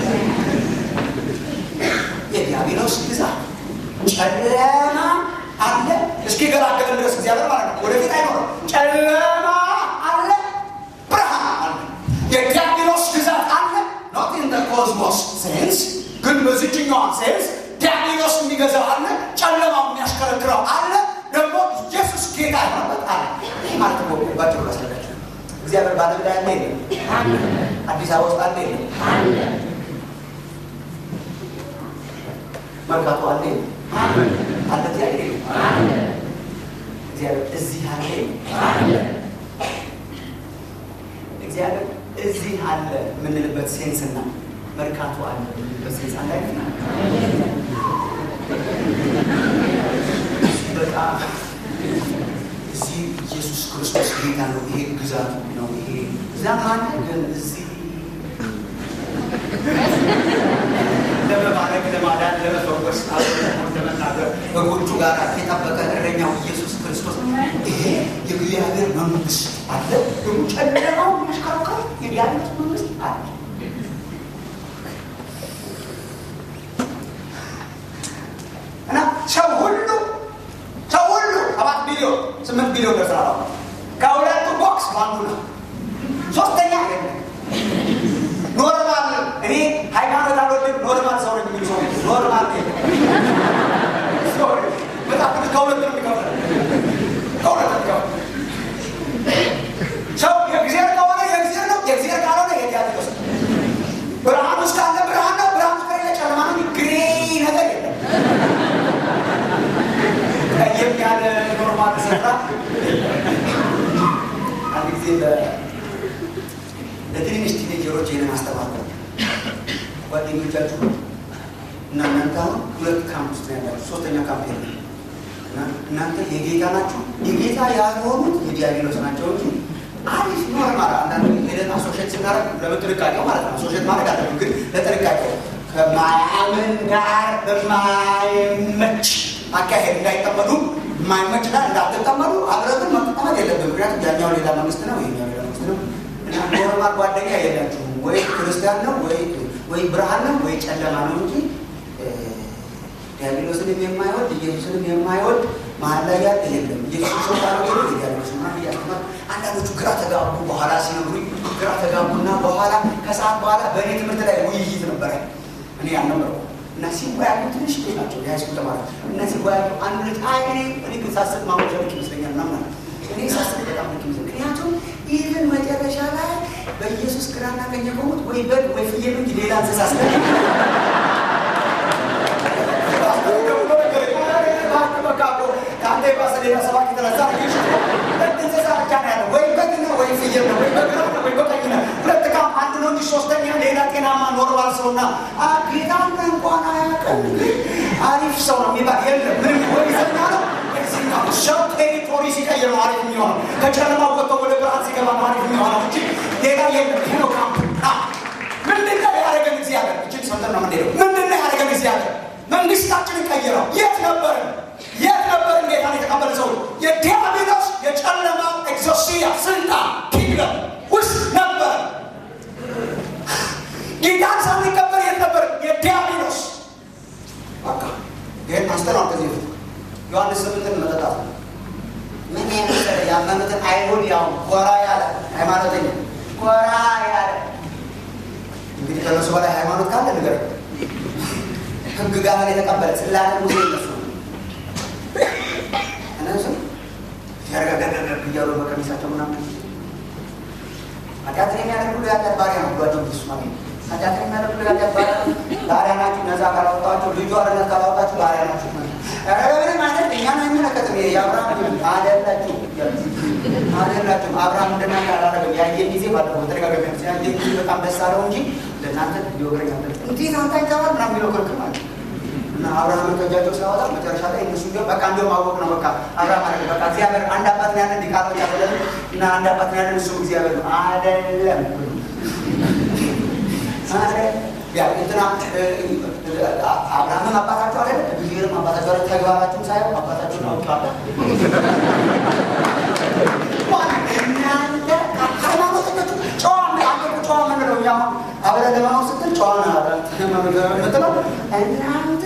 Speaker 2: የዲያብሎስ ግዛት ጨለማ አለ። እስኪ ገላገለን ድረስ እግዚአብሔር ማለት ነው። ወደፊት አይኖርም። ጨለማ አለ፣ ብርሃን አለ። የዲያብሎስ ግዛት አለ። ኖት ኢን ኮዝሞስ ሴንስ ግን በዚችኛዋ ሴንስ ዲያብሎስ የሚገዛው አለ፣ ጨለማው የሚያሽከረክረው አለ። ደግሞ ኢየሱስ ጌታ የሆነበት አለ። ይህ ማለት ነው ባጭሩ ላስረዳችሁ። እግዚአብሔር በዓለም ላይ አለ የለም? አዲስ አበባ ውስጥ አለ የለም? መርካቶ አለ የለም? አለ እግዚአብሔር የለም? እግዚአብሔር እዚህ አለ የለም? እግዚአብሔር እዚህ አለ የምንልበት ሴንስና መርካቶ አለ የምንልበት ሴንስ አንድ አይነት ነው። በጣም እዚህ ኢየሱስ ክርስቶስ ጌታ ነው። ይሄ ግዛቱ ነው። ይሄ እዛም አለ ግን እዚህ ለመባረክ፣ ለማዳን፣ ለመፈወስ፣ ለመናገር በጎቹ ጋር የጠበቀ እረኛው ኢየሱስ ክርስቶስ ይሄ የእግዚአብሔር መንግስት አለ። ደግሞ ጨለማው የሚያሽከረክረው የዲያብሎስ መንግስት አለ። እና ሰው ሁሉ ሰው ሁሉ ሰባት ቢሊዮን ስምንት ቢሊዮን ደርሰናል። አሁን ከሁለቱ ቦክስ በአንዱ ነው። ሶስተኛ የለም። ኖርማል እኔ ሃይማኖት አልወድም ኖርማል ሰው ነኝ የሚሉ ሰው ኖርማል በጣም ቅዱስ ከሁለት ነው የሚከፍለው ከሁለት ነው የሚከፍለው ሰው የእግዚአብሔር ከሆነ የእግዚአብሔር ነው የእግዚአብሔር ካልሆነ የዲያብሎስ ነው ብርሃን ውስጥ ካለ ብርሃን ነው ብርሃን ውስጥ ከሌለ ጨለማ ነው ግሬ ነገር የለም ቀየም ያለ ኖርማል ስፍራ አንድ ጊዜ ለትንንሽ ቲኔጀሮች ይህንን አስተማርኩ። ጓደኞቻችሁ እና እናንተ አሁን ሁለት ካምፕ ውስጥ ነው ያላችሁ፣ ሶስተኛ ካምፕ የለም እና እናንተ የጌታ ናችሁ። የጌታ ያልሆኑት የዲያብሎስ ናቸው እንጂ አሪፍ ኖርማል። አንዳንድ ሄደን አሶሼት ስናደርግ ለጥንቃቄው ማለት ነው። አሶሼት ማድረግ አለ ግን ለጥንቃቄው ከማያምን ጋር በማይመች አካሄድ እንዳይጠመዱ የማይመች ጋር እንዳትጠመዱ አብረትን መጠመድ የለብን። ምክንያቱም ያኛው ሌላ መንግስት ነው፣ ይሄኛው ሌላ መንግስት ነው። እና ኖርማል ጓደኛ የላችሁም። ወይ ክርስቲያን ነው ወይ ወይ ብርሃን ነው ወይ ጨለማ ነው እንጂ ዲያብሎስንም የማይወድ ኢየሱስንም የማይወድ መሀል ላይ ያለ የለም። ኢየሱስ ሰው ካለ ዲያብሎስ ማ እያስተማር አንዳንዶቹ ግራ ተጋቡ። በኋላ ሲነግሩኝ ግራ ተጋቡና በኋላ ከሰዓት በኋላ በእኔ ትምህርት ላይ ውይይት ነበረ። እኔ አልነበረው እና ሲወያዩ ትንሽ ልጅ ናቸው የሃይስኩል ተማሪ እና ሲወያዩ አንድ ልጅ አይ እኔ እኔ ግን ሳስብ ማወሻ ልክ ይመስለኛል ምናምን አለ። እኔ ሳስብ በጣም ልክ ይመስለኛል። ምክንያቱም ኢቨን መጨረሻ ላይ በኢየሱስ ግራና ቀኝ የቆሙት ወይ በግ ወይ ፍየል እንጂ ሌላ እንስሳ ስለ ሌላ ጤናማ ኖርማል ሰውና ጌታን እንኳን አያውቅም አሪፍ ሰው ነው የሚባል የለም። ምንም ወይ ዘና ነው ሰው ቴሪቶሪ ሲቀይር ነው አሪፍ የሚሆነው። ከጨለማ ወጥቶ ወደ ብርሃን ሲገባ ነው አሪፍ የሚሆነው እንጂ ሌላ የለም። ይሄ ነው ካምፕ። ምንድን ነው ያደረገን እግዚአብሔር? እችን ሰምተን ነው የምንሄደው። ምንድን ነው ያደረገን እግዚአብሔር? መንግስታችንን ቀይረው የት ነበርን? የት ነበርን? ጌታን የተቀበለ ሰው የዲያብሎስ የጨለማው ኤግዞሲያ ስልጣን ኪንግደም ውስጥ ነበር። ጌታን ሳንቀበል የት ነበር? የዲያብሎስ በቃ ይህን አስተናል ከዚህ በፊት ዮሐንስ ስምንትን መጠጣት ነው። ምን የመሰለ ያመኑትን አይሁድ ያው ኮራ ያለ ሃይማኖተኛ ኮራ ያለ እንግዲህ ከነሱ በላይ ሃይማኖት ካለ ነገር ህግ ጋር የተቀበለ ስላለ ሙሴ እነሱ እነሱ ያረጋጋጋጋ እያሉ በቀሚሳቸው ምናምን ኃጢአትን የሚያደርግ ሁሉ የኃጢአት ባሪያ ነው ብሏቸው ኢየሱስ ማለት ነው። ኃጢአትን የሚያደርግ ሁሉ የኃጢአት ባሪያ ነው። ባሪያ ናችሁ፣ ነፃ ካላወጣችሁ ልጁ አርነት ካላወጣችሁ ባሪያ ናችሁ። የአብርሃም አደላችሁ አደላችሁ አብርሃም እንደናንተ አላደረገም። ያየን ጊዜ ባለፈው በተደጋጋሚ ያነሳ ያየን ጊዜ በጣም ደስ አለው እንጂ ለእናንተ ሊወግረኝ አለ እንዴት አንተ አይተዋል ምናምን የሚለው ክርክር ማለት ነው። እና አብርሃምን ከእጃቸው ሲያወጣ መጨረሻ ላይ እነሱ እንዲያውም በቃ እንዲያውም አወቅ ነው በቃ አብርሃም አለ በቃ እግዚአብሔር አንድ አባት ነው ያለን ዲቃሎች አይደለም እና አንድ አባት ነው ያለን እሱ እግዚአብሔር ነው አይደለም እንትና አብርሃምም አባታቸው አለ እግዚአብሔርም አባታቸው አለ ተግባራችሁም ሳይሆን አባታችሁን አውቄዋለሁ እናንተ ሃይማኖተኞቹ ጨዋ አንተ ጨዋ ምንለው እኛ አሁን አብረን ለመኖር ስትል ጨዋ ምትለው እናንተ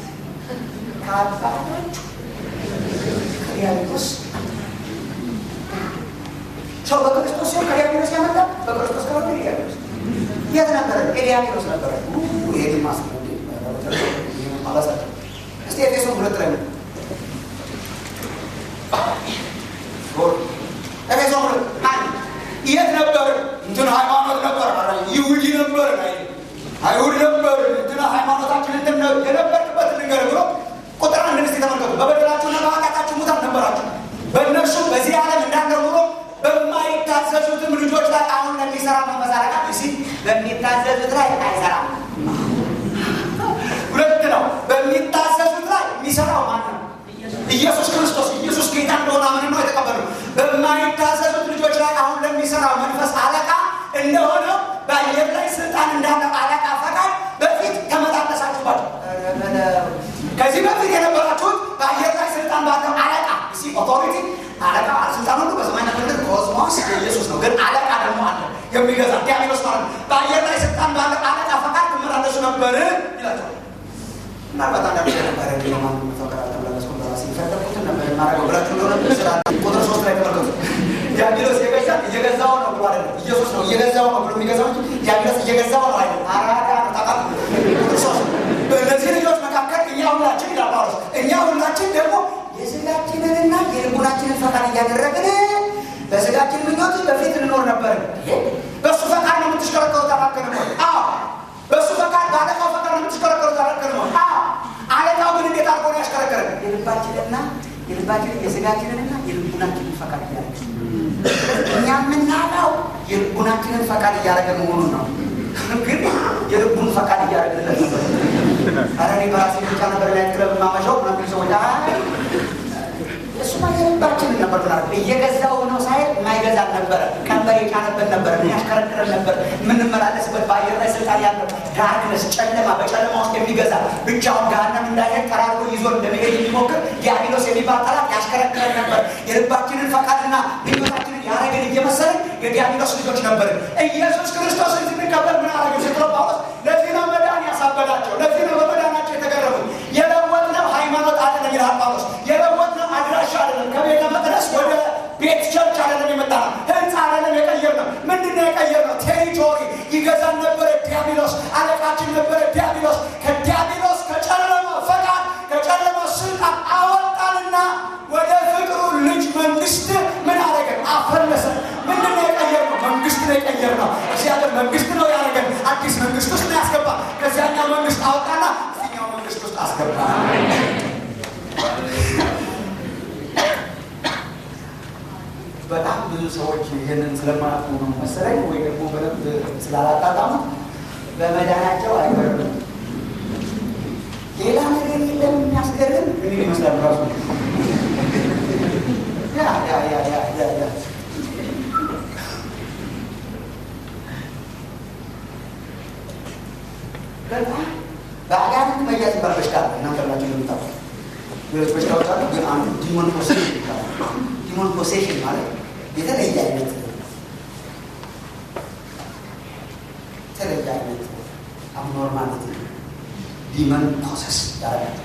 Speaker 2: ከአባቶች ከዲያብሎስ ሰው በክርስቶስ ሲሆን ከዲያብሎስ ያመጣ በክርስቶስ ከሆነ ዲያብሎስ የት ነበረ? ኤዲያብሎስ ነበረ። ይሄ ማስ ማለት እስቲ ኤፌሶን ሁለት ላይ ነው ኤፌሶን ሁለት አንድ የት ነበር? እንትን ሃይማኖት ነበር፣ ይሁዲ ነበር፣ አይሁድ ነበር። እንትን ሃይማኖታችን እንትን የነበርክበት ንገር ብሎ ቁጥር አንድ እስቲ ተመልከቱ። በበደላችሁና በኃጢአታችሁ ሙታን ነበራችሁ፣ በእነርሱ በዚህ ዓለም እንዳለ ኑሮ በማይታዘዙትም ልጆች ላይ አሁን ለሚሰራ መመሳረቃ ሲ በሚታዘዙት ላይ አይሰራም። ሁለት ነው። በሚታዘዙት ላይ የሚሰራው ማን ነው? ኢየሱስ ክርስቶስ። ኢየሱስ ጌታ እንደሆነ አምን ነው የተቀበሉ። በማይታዘዙት ልጆች ላይ አሁን ለሚሰራው መንፈስ አለቃ እንደሆነ በአየር ላይ ስልጣን እንዳለው አለቃ ፈቃድ በፊት ተመላለሳችሁባቸው። ከዚህ በፊት የነበራችሁት በአየር ላይ ስልጣን ባለው አለቃ ሲ ኦቶሪቲ አለቃ ስልጣን ሁሉ በሰማይና ምድር ኮስሞስ ኢየሱስ ነው። ግን አለቃ ደግሞ አለ የሚገዛ ዲያብሎስ ማለት ነው። በአየር ላይ ስልጣን ባለው አለቃ ፈቃድ ትመላለሱ ነበር ይላቸዋል። ምናልባት አንዳንድ ነበረ ማ ፈቃድ አልተመላለስኩ በራሴ የፈለኩትን ነበር የማደርገው ብላችሁ እንደሆነ ስራ ቁጥር ሶስት ላይ ተመልከቱ። ዲያብሎስ የገዛ እየገዛው ነው ብሎ አይደለም። ኢየሱስ ነው እየገዛው ነው ብሎ የሚገዛው እንጂ ዲያብሎስ እየገዛው ነው አይደለም። አራዳ ነው ታቃ ቁጥር ሶስት በእነዚህ ልጆች መካከል እኛ ሁላችን ይላል ጳውሎስ እኛ ሁላችን ደግሞ የስጋችንንና የልቡናችንን ፈቃድ እያደረግን በስጋችን ምኞት በፊት እንኖር ነበር። በእሱ ፈቃድ ነው የምትሽከረከሩት አላልከንም ወይ? አዎ። በእሱ ፈቃድ በአለቃው ፈቃድ ነው የምትሽከረከሩት አላልከንም ወይ? አዎ። አለቃው ግን እንዴት አድርጎ ነው ያሽከረከረን? የልባችንና የልባችንን የስጋችንንና የልቡናችንን ፈቃድ እያደረግ እኛ የምናውቀው የልቡናችንን ፈቃድ እያደረገ መሆኑን ነው። ግን የልቡን ፈቃድ እያደረግለት ነበር። ኧረ እኔ በራሴ ብቻ ነበር ላይ ክለብ ማመሻው ምናምን ሰዎች እሱማ የልባችንን ነበር ምናምን እየገዛው ነው ሳይል የማይገዛን ነበረ። ቀንበር የጫነበት ነበረ፣ የሚያሽከረክረን ነበር። የምንመላለስበት በአየር ላይ ስልጣን ያለው ዳርክነስ፣ ጨለማ፣ በጨለማ ውስጥ የሚገዛ ብቻውን ገሃነም እንዳይሄድ ጠራርጎ ይዞ እንደመሄድ የሚሞክር ዲያብሎስ የሚባል ጠላት ያሽከረክረን ነበር። የልባችንን ፈቃድና ምኞታችንን ያደረግን እየመሰልን የዲያብሎስ ልጆች ነበርን። ኢየሱስ ክርስቶስን ስንቀበል ምን አረገ ስትለው ጳውሎስ ለዚህ ነው መዳን ያሳበዳቸው፣ ለዚህ ነው በመዳናቸው የተገረሙት። የለወጥነው ሃይማኖት አይደለም ይላል ጳውሎስ። የለወጥነው አድራሻ አይደለም፣ ከቤተ መቅደስ ወደ ቤት ቸርች አይደለም የመጣ ነው፣ ህንፃ አይደለም የቀየርነው። ምንድን ነው የቀየርነው? ቴሪቶሪ ይገዛን ነበረ ዲያብሎስ፣ አለቃችን ነበረ ዲያብሎስ። ከዲያብሎስ ከጨለማ ፈቃድ ከጨለማ ስልጣን አወጣንና ወደ ፍቅሩ ልጅ መንግስት ምን አደረገን? አፈለሰን። ምንድን ነው የቀየርነው? መንግስት ነው የቀየርነው። እግዚአብሔር መንግስት ነው ያደረገን። አዲስ መንግስት ውስጥ ነው ያስገባ። ከዚያኛው መንግስት አወጣና እዚኛው መንግስት ውስጥ አስገባ። በጣም ብዙ ሰዎች ይህንን ስለማያውቁ ነው መሰለኝ ወይ ደግሞ በደንብ ስላላጣጣሙት በመዳናቸው አይገርም። ሌላ ነገር የለም የሚያስገርም ምን ይመስላል ራሱ ያ ያ ያ ያ ያ ያ በጣም በአጋንንት መያዝ ይባል በሽታ አለ። እናንተ ብላችሁ እንደምታውቁ ሌሎች በሽታዎች አሉ፣ ግን አንዱ ዲሞን ፖሴሽን ይባላል። ዲሞን ፖሴሽን ማለት የተለየ አይነት የተለየ አይነት አብኖርማሊቲ ዲመን ፕሮሰስ ያደርጋል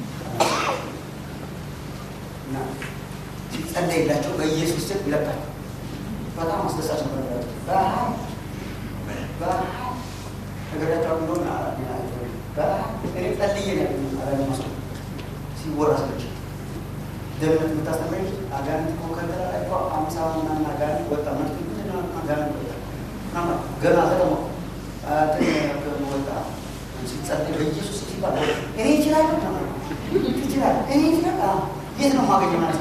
Speaker 2: እና ሲጸለይላቸው በኢየሱስ ስም ይለቃል። በጣም አስደሳች ነበር። በረሃብ በረሃብ ነገራቸው እንደሆነ እኔ ጸልዬ ነው ሲወራ ሰዎች ደህንነት የምታስተምረኝ አጋንንት እኮ ከንተራ ላይ እኮ አምሳ ምናምን አጋንንት ወጣ መልክ አጋንንት ወጣ ገና ተቀሞ ወጣ ሲጸልይ በኢየሱስ ሲባል እኔ ይችላል ይችላል እኔ ይችላል የት ነው ማገኘ ማለት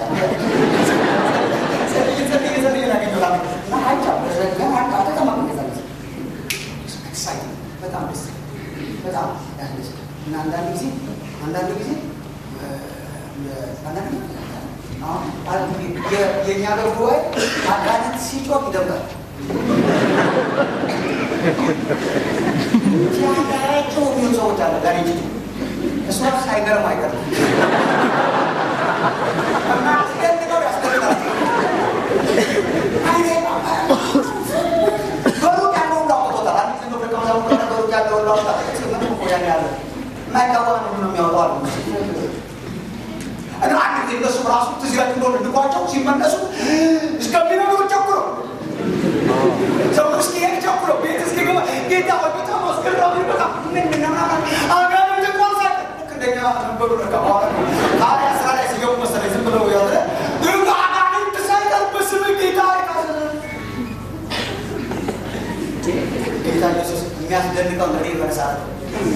Speaker 2: በጣም ደስ በጣም ያስደስት እና አንዳንድ ጊዜ አንዳንድ ጊዜ አንዳንድ ጊዜ አሁን የእኛ ሀገር ጉባኤ አጋንንት ሲጮህ ይደምቃል። ሲያጋራቸው የሚሉ ሰዎች አለ ጋር እንጂ እሱ ራሱ ሳይገርም አይቀርም እና አስደንቀው ያስደንቃል። በሩቅ ያለውን ላውቅቶታል። አንድ ጊዜ ደቀ መዛሙርቱ በሩቅ ያለውን ላውቅቶታል። ምንም እኮ ያን ያለ የማይገባ ነው ነው የሚያወጣው አሉ። እና አንድ ጊዜ እነሱ ራሱ ትዝ ይላችሁ እንደሆነ ልኳቸው ሲመለሱ እስከሚነግሩ ቸኩለው ሰው እስኪሄድ ቸኩለው ቤት እስኪገባ ጌታ ሆይ በጣም አስገራሚ በጣም ምን ምናምን አጋንንት እንኳን ሳይቀር ልክ እንደኛ ነበሩ። በቃ በኋላ ሐዋርያ ስራ ላይ ሲገቡ መሰለኝ ዝም ብለው ያለ ግን አጋንንት ሳይቀር በስምህ ጌታ ጌታ ኢየሱስ የሚያስደንቀው እንግዲህ መነሳት ነው።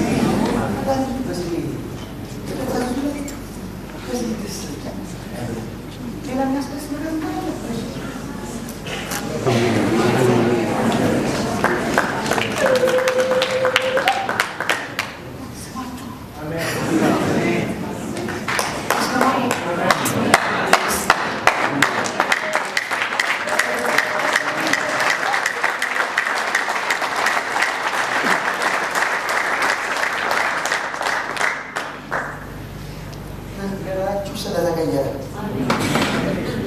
Speaker 2: ሌላ የሚያስደስት ነገር ነገራችሁ ስለተቀየረ